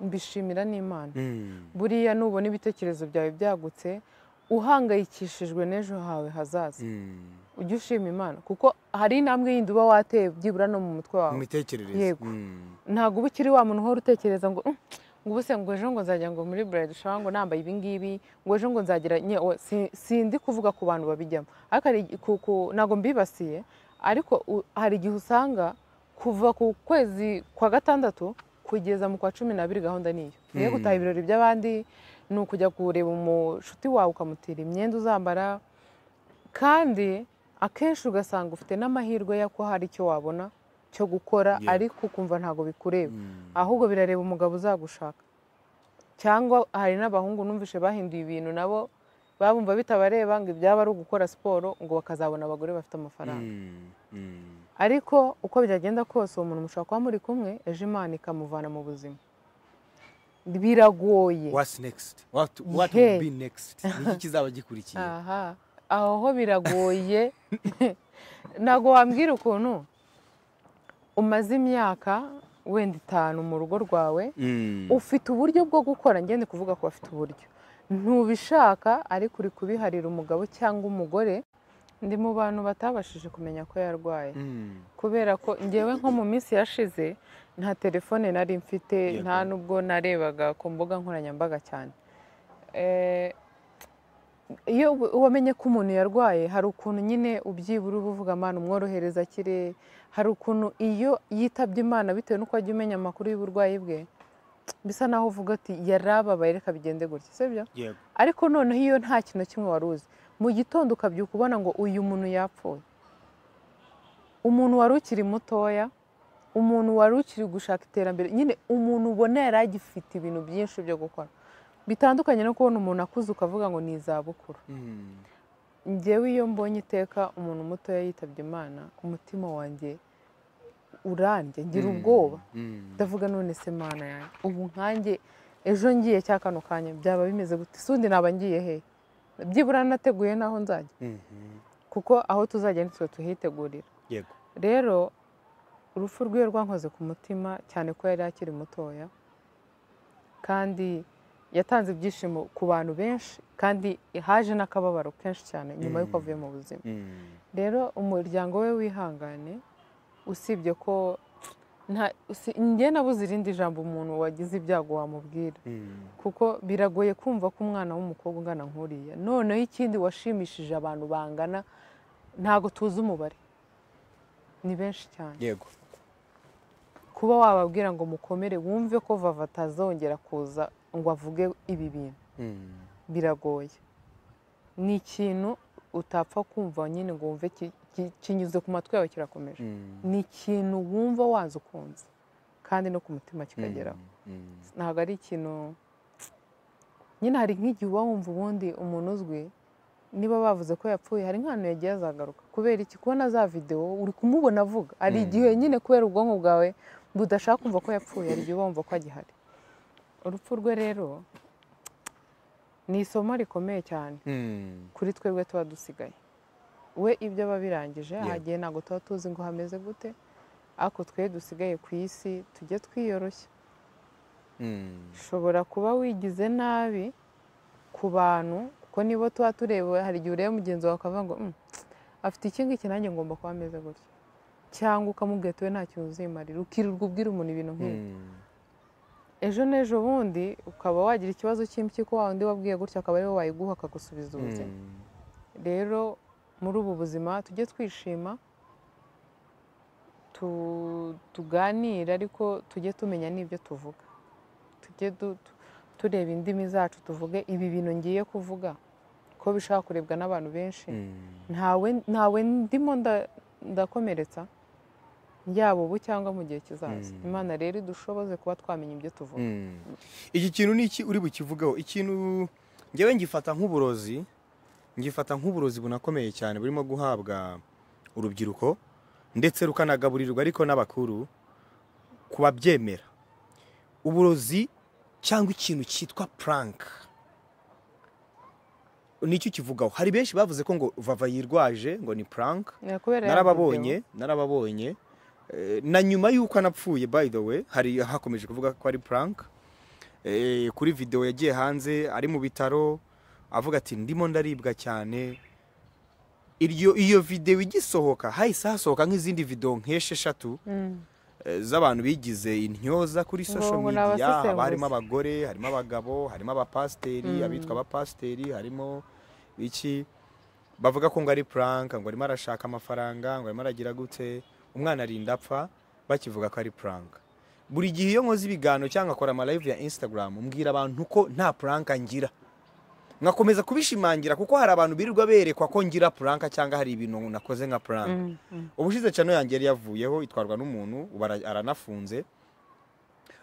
mbishimira n'imana Mm. buriya nubona ibitekerezo byawe byagutse uhangayikishijwe n'ejo hawe hazaza Mm. ujye ushima imana kuko hari intambwe yindi uba wateye byibura no mu mu mutwe wawe mitekerereze Yego. Mm. ntabwo uba ukiri wa muntu uhora utekereza ngo "Mm, ngo ubuse ngo ejo ngo nzajya ngo muri burayidi shawa ngo nambaye ibingibi ngo ejo ngo nzagira nye- o, si- sindi kuvuga ku bantu babijyamo ariko hari igi- ku- ku- ntabwo mbibasiye ariko u- hari igihe usanga kuva ku kwezi kwa gatandatu kugeza mu kwa cumi n'abiri gahunda niyo niyo gutaha ibirori by'abandi ni ukujya kureba umushuti wawe ukamutira imyenda uzambara kandi akenshi ugasanga ufite n'amahirwe y'uko hari icyo wabona cyo gukora Yego. ariko ukumva ntabwo bikureba Mm. ahubwo birareba umugabo uzagushaka cyangwa hari n'abahungu numvishe bahinduye ibintu nabo babumva bitabareba ngo ibyaba ari ugukora siporo ngo bakazabona abagore bafite amafaranga Mm. Mm. ariko uko byagenda kose uwo muntu mushobora kuba muri kumwe ejo imana ikamuvana mu buzima biragoye What's next? What, what Hey. will be next? Niki kizaba gikurikiye? aha aho ho biragoye ntabwo wambwira ukuntu umaze imyaka wenda itanu mu rugo rwawe Mm. ufite uburyo bwo gukora ngende kuvuga ko bafite uburyo ntubishaka ariko uri kubiharira umugabo cyangwa umugore ndi mu bantu batabashije kumenya ko yarwaye kubera ko ngewe nko mu minsi yashize nta telefone nari mfite Yego. nta n'ubwo narebaga ku mbuga nkoranyambaga cyane Eh, iyo u- wamenye ko umuntu yarwaye hari ukuntu nyine ubyibura uba uvuga amana umworohereza akire hari ukuntu iyo yitabye imana bitewe n'uko wajya umenya amakuru y'uburwayi bwe bisa naho uvuga ati yarababaye reka bigende gutya sibyo yego ariko noneho iyo nta kintu kimwe wari uzi mu gitondo ukabyuka ubona ngo uyu muntu yapfuye umuntu wari ukiri mutoya umuntu wari ukiri gushaka iterambere nyine umuntu ubona yari agifite ibintu byinshi byo gukora bitandukanye no kubona umuntu akuze ukavuga ngo ni izabukuru njyewe iyo mbonye iteka umuntu mutoya yitabye imana umutima wanjye urambye ngira ubwoba ndavuga none se mana yanjye ubu nkanjye ejo ngiye cya kano kanya byaba bimeze gute sundi naba ngiye he byibura nateguye n'aho nzajya kuko aho tuzajya nitwe tuhitegurira yego rero urupfu rwiwe rwankoze ku mutima cyane ko yari akiri mutoya kandi yatanze ibyishimo ku bantu benshi kandi haje n'akababaro kenshi cyane nyuma y'uko avuye mu buzima rero umuryango we wihangane usibye ko nta usi- njye nabuze irindi jambo umuntu wagize ibyago wamubwira kuko biragoye kumva ko umwana w'umukobwa ungana nk'uriya noneho ikindi washimishije abantu bangana ntago tuzi umubare ni benshi cyane yego kuba wababwira ngo mukomere wumve ko vava atazongera kuza ngo avuge ibi bintu biragoye ni ikintu utapfa kumva nyine ngo wumve ki- ki- kinyuze ku matwi yawe kirakomeje ni ikintu wumva wanze ukunze kandi no ku mutima kikageraho ntabwo ari ikintu nyine hari nk'igihe uba wumva ubundi umuntu uzwi niba bavuze ko yapfuye hari nk'ahantu yagiye azagaruka kubera iki kubona za videwo uri kumubona avuga hari igihe nyine kubera ubwonko bwawe budashaka kumva ko yapfuye hari igihe uba wumva ko agihari urupfu rwe rero ni isomo rikomeye cyane kuri twebwe tuba dusigaye we ibyo aba birangije Yego. ahagiye ntabwo tuba tuzi ngo hameze gute ariko twe dusigaye ku isi tujye twiyoroshya ushobora kuba wigize nabi ku bantu kuko nibo tuba tureba hari igihe ureba mugenzi wawe ukavuga ngo "Mm, afite iki ngiki nanjye ngomba kuba ameze gutya cyangwa ukamubwira ati we nta kintu uzimarira ukirirwa ubwira umuntu ibintu nk'ibi ejo n'ejo bundi ukaba wagira ikibazo cy'impyiko wa undi wabwiye gutya akaba ariwe wayiguha akagusubiza ubuzima rero muri ubu buzima tujye twishima tu- tuganire ariko tujye tumenya n'ibyo tuvuga tujye du- tu- tureba indimi zacu tuvuge ibi bintu ngiye kuvuga ko bishobora kurebwa n'abantu benshi ntawe ntawe ndimo nda- ndakomeretsa yaba ubu cyangwa mu gihe kizaza Mm. imana rero idushoboze kuba twamenya ibyo tuvuga iki kintu ni iki uri bukivugaho ikintu ngewe ngifata nk'uburozi ngifata nk'uburozi bunakomeye cyane burimo guhabwa urubyiruko ndetse rukanagaburirwa ariko n'abakuru ku babyemera uburozi cyangwa ikintu cyitwa puranka nicyo kivugaho hari benshi bavuze ko ngo vava yirwaje ngo ni puranka Ni ukubera ya video. narababonye narababonye Eh, na nyuma y'uko anapfuye by the way hari hakomeje kuvuga ko ari prank Eh, kuri video yagiye hanze ari mu bitaro avuga ati ndimo ndaribwa cyane iryo iyo video igisohoka hahise hasohoka nk'izindi video nk'esheshatu Mm. eh, z'abantu bigize intyoza kuri Ngo- social ngo ni media haba abasesenguzi. harimo abagore harimo abagabo harimo abapasiteri Mm. abitwa abapasiteri harimo iki bavuga ko ngo ari puranka ngo arimo arashaka amafaranga ngo arimo aragira gute umwana arinda apfa bakivuga ko ari puranka buri gihe iyo nkoze ibiganiro cyangwa nkakora amalive ya instagram mbwira abantu ko nta puranka ngira nkakomeza kubishimangira kuko hari abantu birirwa berekwa ko ngira puranka cyangwa hari ibintu nakoze nka puranka Mm, mm. ubushize cano yanjye yari yavuyeho itwarwa n'umuntu ubu ara- aranafunze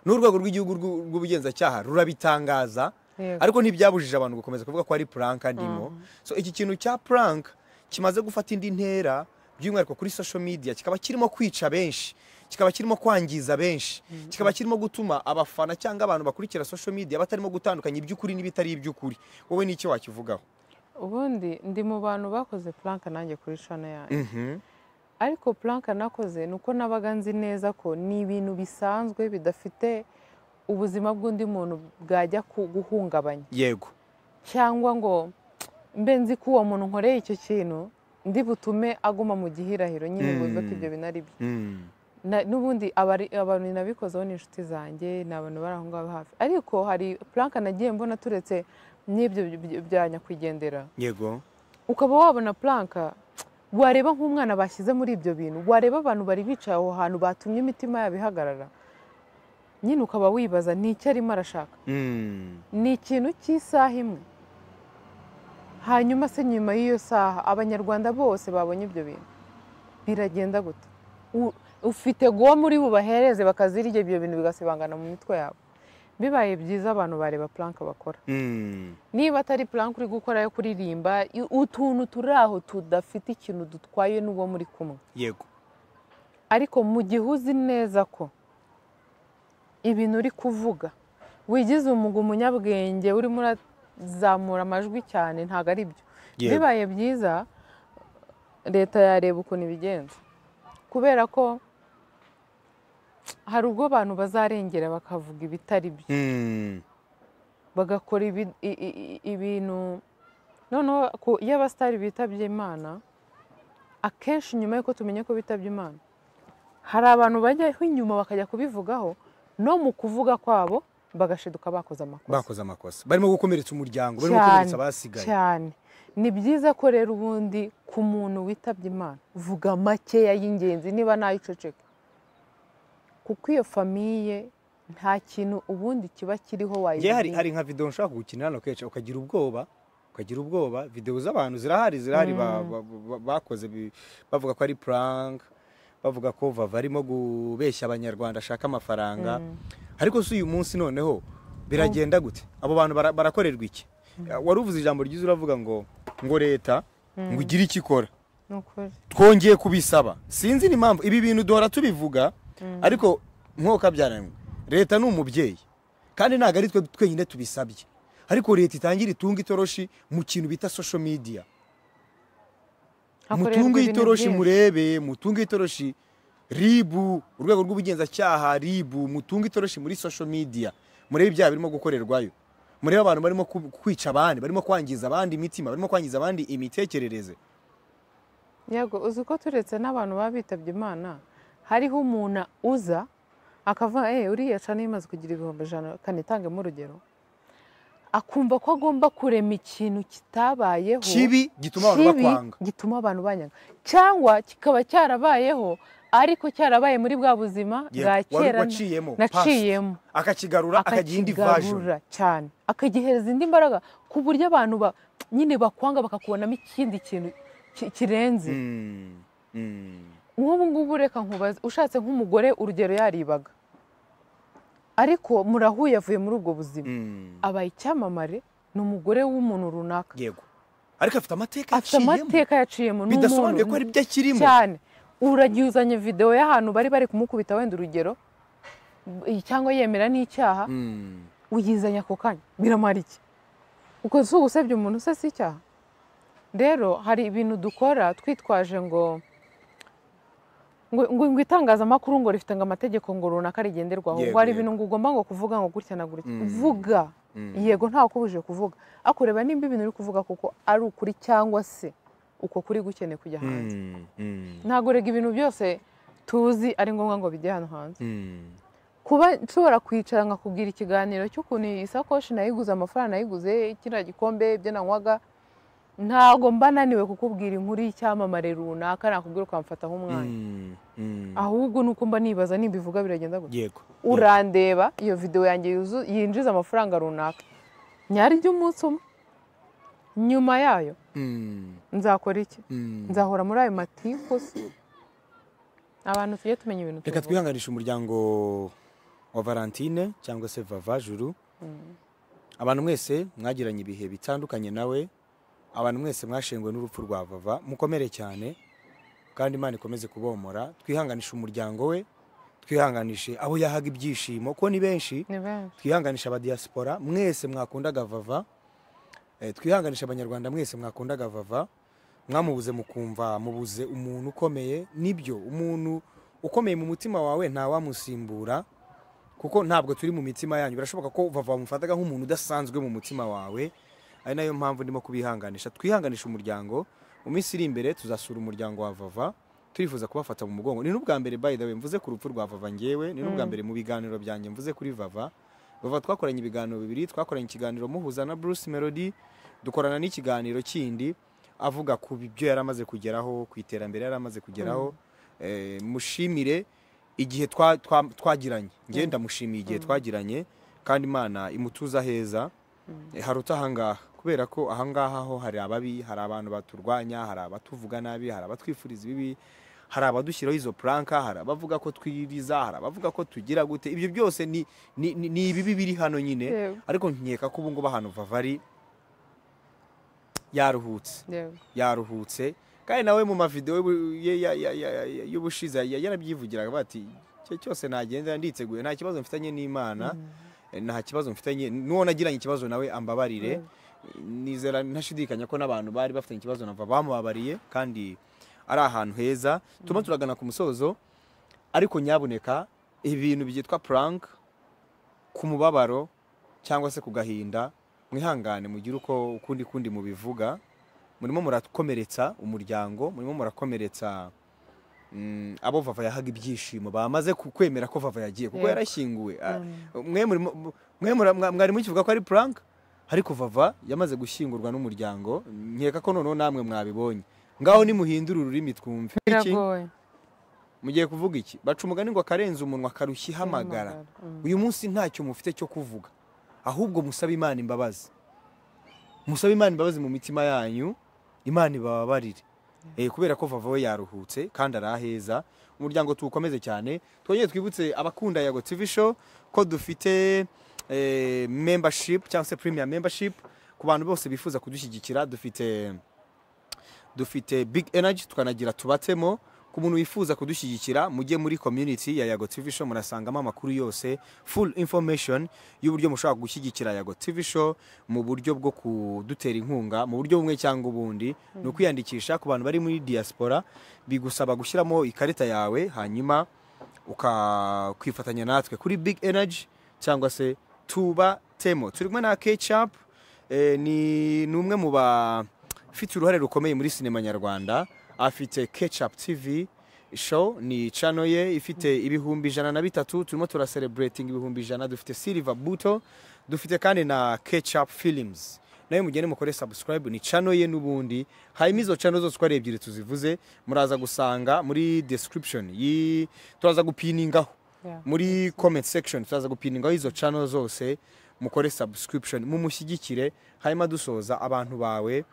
n'urwego rw'igihugu rw'u- rw'ubugenzacyaha rurabitangaza Yego. ariko ntibyabujije abantu gukomeza kuvuga ko ari puranka ndimo Mhm. so iki kintu cya puranka kimaze gufata indi ntera by'umwihariko kuri social media kikaba kirimo kwica benshi kikaba kirimo kwangiza benshi kikaba kirimo gutuma abafana cyangwa abantu bakurikira social media batarimo gutandukanya iby'ukuri n'ibitari iby'ukuri wowe n'icyo wakivugaho ubundi ndi mu bantu bakoze puranka nanjye kuri shana yanjye Mhm. ariko puranka nakoze ni uko nabaga nzi neza ko ni ibintu bisanzwe bidafite ubuzima bw'undi muntu bwajya ku- guhungabanya yego cyangwa ngo mbe nzi ko uwo muntu nkoreye icyo kintu ndi butume aguma mu gihirahiro nyine ngo bivuga ko ibyo binari byo Mm. Na- n'ubundi abari- abantu nabikozeho ni inshuti zanjye ni abantu bari aho ngaho hafi ariko hari puranka nagiye mbona turetse n'ibyo by- by- bya nyakwigendera yego ukaba wabona puranka wareba nk'umwana bashyize muri ibyo bintu wareba abantu bari bicaye aho hantu batumye imitima yabo ihagarara nyine ukaba wibaza ni icyo arimo arashaka Mm. ni ikintu cy'isaha imwe hanyuma se nyuma y'iyo saha abanyarwanda bose babonye ibyo bintu biragenda gute U- ufite guwa muri bubahereze bakazirya ibyo bintu bigasibangana mu mitwe yabo bibaye byiza abantu bareba puranka bakora Mm. niba atari puranka uri gukora yo kuririmba i- utuntu turi aho tudafite ikintu dutwaye n'uwo muri kumwe yego ariko mu gihe uzi neza ko ibintu uri kuvuga wigize umuga umunyabwenge urimo urazamura amajwi cyane ntabwo ari byo Yego. bibaye byiza leta yareba ukuntu ibigenza kubera ko hari ubwo abantu bazarengera bakavuga ibitari byo Mm. bagakora ibi- i- i- i- ibintu noneho ku- iyo abasitari bitabye imana akenshi nyuma y'uko tumenye ko bitabye imana hari abantu bajyaho inyuma bakajya kubivugaho no mu kuvuga kwabo bagashiduka bakoze amakosa bakoze amakosa barimo gukomeretsa umuryango barimo cyane gukomeretsa abasigaye cyane ni byiza ko rero ubundi ku muntu witabye imana vuga makeya y'ingenzi niba nayo uceceka kuko iyo famiye nta kintu ubundi kiba kiriho ngewe hari, wayirinda hari nka video nshaka gukina hano kenshi ukagira ubwoba ukagira ubwoba video z'abantu zirahari zirahari ba- ba- ba- bakoze bi- bavuga ko ari prank bavuga ko vava arimo kubeshya abanyarwanda ashaka amafaranga ariko si uyu munsi noneho biragenda gute abo bantu bara- barakorerwa iki wari uvuze ijambo ryiza uravuga ngo ngo leta ngo igire icyo ikora ni ukuri twongeye kubisaba sinzi n'impamvu ibi bintu duhora tubivuga ariko nk'uko kabyaranwe leta ni umubyeyi kandi ntabwo ari twe twenyine tubisabye ariko leta itangira itunga itoroshi mu kintu bita social media Hakorerwa mutunge ibintu itoroshi byinshi. murebe mutunge itoroshi ribu urwego rw'ubugenzacyaha ribu mutunge itoroshi muri social media murebe ibyaha birimo gukorerwayo murebe abantu barimo ku- kwica abandi barimo kwangiza abandi imitima barimo kwangiza abandi imitekerereze yego uzi ko turetse n'abantu baba bitabye imana hariho umuntu uza akavuga eee uriya cana imaze kugira ibihumbi ijana kanitangemo urugero akumva ko agomba kurema ikintu kitabayeho kibi gituma abantu kibi bakwanga gituma abantu banyanga cyangwa kikaba cyarabayeho ariko cyarabaye muri bwa buzima Yego, bwa wari kera waciyemo, naciyemo akakigarura akagira indi version akakigarura cyane akagihereza indi mbaraga ku buryo abantu ba- nyine bakwanga bakakubonamo ikindi kintu ki- kirenze Mm, mm, nk'ubu ngubu reka nkubaze ushatse nk'umugore urugero yaribaga ariko murahuye avuye muri ubwo buzima mm. abaye icyamamare ni umugore w'umuntu runaka yego ariko afite amateka afite amateka yaciyemo ni bidasobanuye ko umuntu ari byo akirimo cyane uragizanye videwo y'ahantu bari bari kumukubita wenda urugero b- cyangwa yemera n'icyaha Mm, uyizanya ako kanya biramara iki uko si ugusebya umuntu se si icyaha rero hari ibintu dukora twitwaje ngo ngo, ngo, ngo itangazamakuru ngo rifite ngo amategeko ngo runaka rigenderwaho Yego, ngo hari yego. ibintu ngo ugomba ngo kuvuga ngo gutya na gutya Mm. vuga mm. yego ntawe ukubujije kuvuga akureba nimba ibintu uri kuvuga kuko ari ukuri cyangwa se uko kuri gukeneye kujya hanze Mm, mm, ntabwo rega ibintu byose tuzi ari ngombwa ngo bijye hano hanze mm. kuba nshobora kwicara nkakubwira ikiganiro cy'ukuntu iyi sakoshi nayiguze amafaranga nayiguze kiriya gikombe ibyo nanywaga ntabwo mba naniwe kukubwira inkuru y'icyamamare runaka nakubwira ukamfata nk'umwanya Mm, mm. ahubwo nuko mba nibaza nimba ivuga biragenda gutya yego urandeba iyo videwo yanjye yuzu- yinjiza amafaranga runaka nyaryo umunsi umwe nyuma yayo Mm, nzakora iki mm. nzahora muri ayo matiku se abantu tujye tumenya ibintu reka tuvuga twihanganisha umuryango wa valentine cyangwa se vava juru abantu mwese mwagiranye ibihe bitandukanye nawe abantu mwese mwashenguwe n'urupfu rwa vava mukomere cyane kandi imana ikomeze kubomora twihanganishe umuryango we twihanganishe abo yahaga ibyishimo ko ni benshi ni benshi twihanganisha abadiyasipora mwese mwakundaga vava Eh, twihanganisha abanyarwanda mwese mwakundaga vava mwamubuze mukumva mubuze umuntu ukomeye nibyo umuntu ukomeye mu mutima wawe ntawamusimbura kuko ntabwo turi mu mitima yanyu birashoboka ko vava wamufataga nk'umuntu udasanzwe mu mutima wawe ari nayo mpamvu ndimo kubihanganisha twihanganisha umuryango mu minsi iri imbere tuzasura umuryango wa vava turifuza kubafata mu mugongo ni n'ubwa mbere by the way mvuze ku rupfu rwa vava ngewe ni n'ubwa mbere mu biganiro byanjye mvuze kuri vava vava twakoranye ibiganiro bibiri twakoranye ikiganiro muhuza na bruce melody dukorana n'ikiganiro kindi avuga ku byo yari amaze kugeraho ku iterambere yari amaze kugeraho Eh, mushimire igihe twa- twa- twagiranye ngewe ndamushimiye igihe twagiranye kandi imana imutuza heza Eh, haruta ahangaha kubera ko ahangaha ho hari ababi hari abantu baturwanya hari abatuvuga nabi hari abatwifuriza ibibi hari abadushyiraho izo puranka hari abavuga ko twiriza hari abavuga ko tugira gute ibyo byose ni, ni, ni, ni ibibi biri hano nyine yewe ariko nkeka ko ubu ngubu ahantu vavari yaruhutse yewe yaruhutse kandi nawe mu mavidewo y'ubu- ye- ya- ya- ya- ya- y'ubushize ya- yarabyivugiraga bati icyo cyose nagenza nditeguye nta kibazo mfitanye n'imana nta kibazo mfitanye n'uwo nagiranye ikibazo nawe ambabarire nizera ntashidikanya ko n'abantu bari bafitanye ikibazo nava bamubabariye kandi ari ahantu heza turimo turagana ku musozo ariko nyabuneka ibintu byitwa prank ku mubabaro cyangwa se ku gahinda mwihangane mugire uko ukundi kundi mubivuga murimo murakomeretsa umuryango murimo murakomeretsa mm, abo vava yahaga ibyishimo bamaze ku- kwemera ko vava yagiye kuko Yego. yarashyinguwe Ah, Mm. mwe murimo- mu- mwe mura- mwa- mwari mukivuga ko ari prank ariko vava yamaze gushyingurwa n'umuryango nkeka ko noneho namwe mwabibonye ngaho nimuhindura ururimi twumve Iki? biragoye mugiye kuvuga iki baca umugani ngo akarenza umunwa akarushya ihamagara Mm. uyu munsi ntacyo mufite cyo kuvuga ahubwo musabe imana imbabazi musabe imana imbabazi mu mitima yanyu imana ibababarire Eh, kubera ko vava we yaruhutse kandi ari aheza umuryango tuwukomeze cyane twongere twibutse abakunda yago tv show ko dufite eh, membership cyangwa se premier membership ku bantu bose bifuza kudushyigikira dufite dufite big energy tukanagira tubatemo ku muntu wifuza kudushyigikira mujye muri community ya Yago TV Show murasangamo amakuru yose full information y'uburyo mushobora gushyigikira Yago TV Show mu buryo bwo kudutera inkunga mu buryo bumwe cyangwa ubundi ni ukwiyandikisha ku bantu bari muri diaspora bigusaba gushyiramo ikarita yawe hanyuma ukakwifatanya natwe kuri big energy cyangwa se tuba temo turi kumwe na ketchup eh, ni ni umwe mu bafite uruhare rukomeye muri sinema nyarwanda afite ketchup tv show ni channel ye ifite ibihumbi ijana na bitatu turimo turaselebrating ibihumbi ijana dufite silver buto dufite kandi na ketchup films nawe mugende mukore subscribe ni channel ye n'ubundi hanyuma izo channel zose uko ari ebyiri tuzivuze muraza gusanga muri description yi turaza gupiningaho Yeah. muri comment section turaza gupiningaho izo channel zose mukore subscription mumushyigikire hanyuma dusoza abantu bawe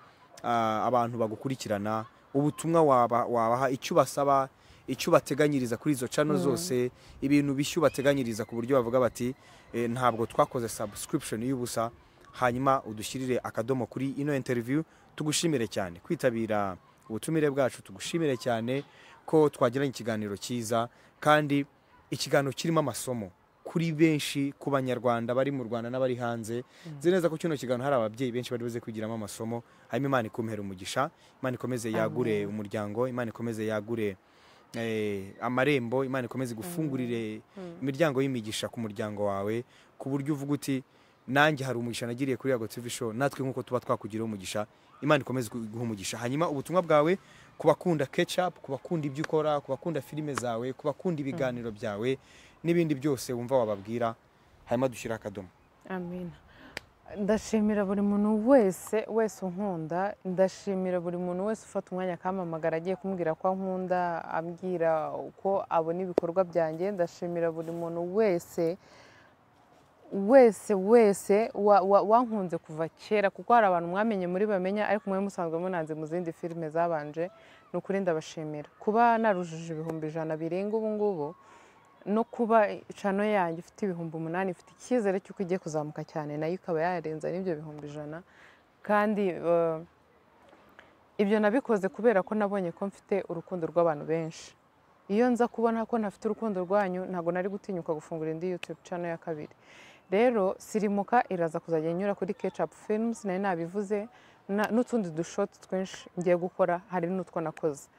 ah, abantu bagukurikirana ubutumwa waba- wabaha icyo ubasaba icyo ubateganyiriza kuri izo channel zose ibintu bishya ubateganyiriza ku buryo bavuga bati "Eh, ntabwo twakoze subscription y'ubusa hanyuma udushyirire akadomo kuri ino interview tugushimire cyane kwitabira ubutumire bwacu tugushimire cyane ko twagiranye ikiganiro cyiza kandi ikiganiro kirimo amasomo kuri benshi ku banyarwanda bari mu rwanda n'abari hanze nzi neza ko kino kiganiro hari ababyeyi benshi bari buze kwigiramo amasomo hanyuma imana ikumpera umugisha imana ikomeze yagure umuryango imana ikomeze yagure eh, amarembo imana ikomeze igufungurire imiryango y'imigisha ku muryango wawe ku buryo uvuga uti nanjye hari umugisha nagiriye kuri yago tv show natwe nk'uko tuba twakugiraho umugisha imana ikomeze guha umugisha hanyuma ubutumwa bwawe ku bakunda ketchup ku bakunda ibyo ukora ku bakunda filime zawe ku bakunda ibiganiro byawe n'ibindi byose wumva wababwira hanyuma dushyira akadomo Amina. ndashimira buri muntu wese wese unkunda ndashimira buri muntu wese ufata umwanya akampamagara agiye kumbwira ko ankunda ambwira uko abona ibikorwa byanjye ndashimira buri muntu wese wese wese wa- wa- wankunze kuva kera kuko hari abantu mwamenye muri bamenya ariko mwe musanzwe munanze mu zindi filime zabanje ni ukuri ndabashimira kuba narujije ibihumbi ijana birenga ubu ngubu no kuba cano yanjye ifite ibihumbi umunani ifite icyizere cy'uko igiye kuzamuka cyane nayo ikaba yarenza n'ibyo bihumbi ijana kandi eh, ibyo nabikoze kubera ko nabonye ko mfite urukundo rw'abantu benshi iyo nza kubona ko ntafite urukundo rwanyu ntabwo nari gutinyuka gufungura indi yutube cano ya kabiri rero sirimuka iraza kuzajya inyura kuri ketchup films nari nabivuze na- n'utundi dushoti twinshi ngiye gukora hari n'utwo nakoze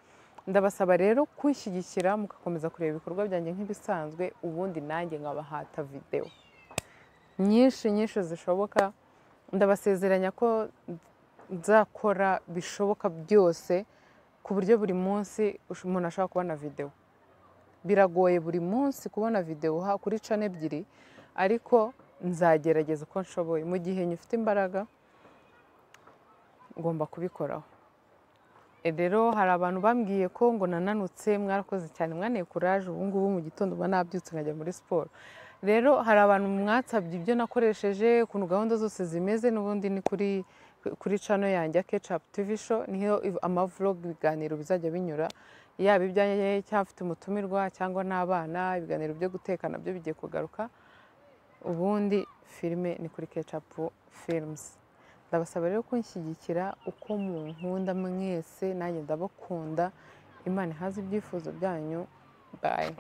ndabasaba rero kwishyigikira mugakomeza kureba ibikorwa byanjye nk'ibisanzwe ubundi nanjye nkabahata videwo nyinshi nyinshi zishoboka ndabasezeranya ko nzakora bishoboka byose ku buryo buri munsi ush- umuntu ashobora kubona videwo biragoye buri munsi kubona videwo ha- kuri cana ebyiri ariko nzagerageza uko nshoboye mu gihe nyifite imbaraga ngomba kubikoraho E, rero hari abantu bambwiye ko ngo nananutse mwarakoze cyane mwaneye kuraje ubu ngubu mu gitondo uba nabyutse nkajya muri siporo rero hari abantu mwatsabye ibyo nakoresheje ukuntu gahunda zose zimeze n'ubundi ni kuri kuri cano yanjye Ketchup TV show niho iv- amavlog ibiganiro bizajya binyura yaba ibyanjye cyangwa mfite umutumirwa cyangwa n'abana ibiganiro byo guteka nabyo bigiye kugaruka ubundi filime ni kuri Ketchup Films ndabasaba rero kunshyigikira uko munkunda mwese nanjye ndabakunda imana ihaze ibyifuzo byanyu bayi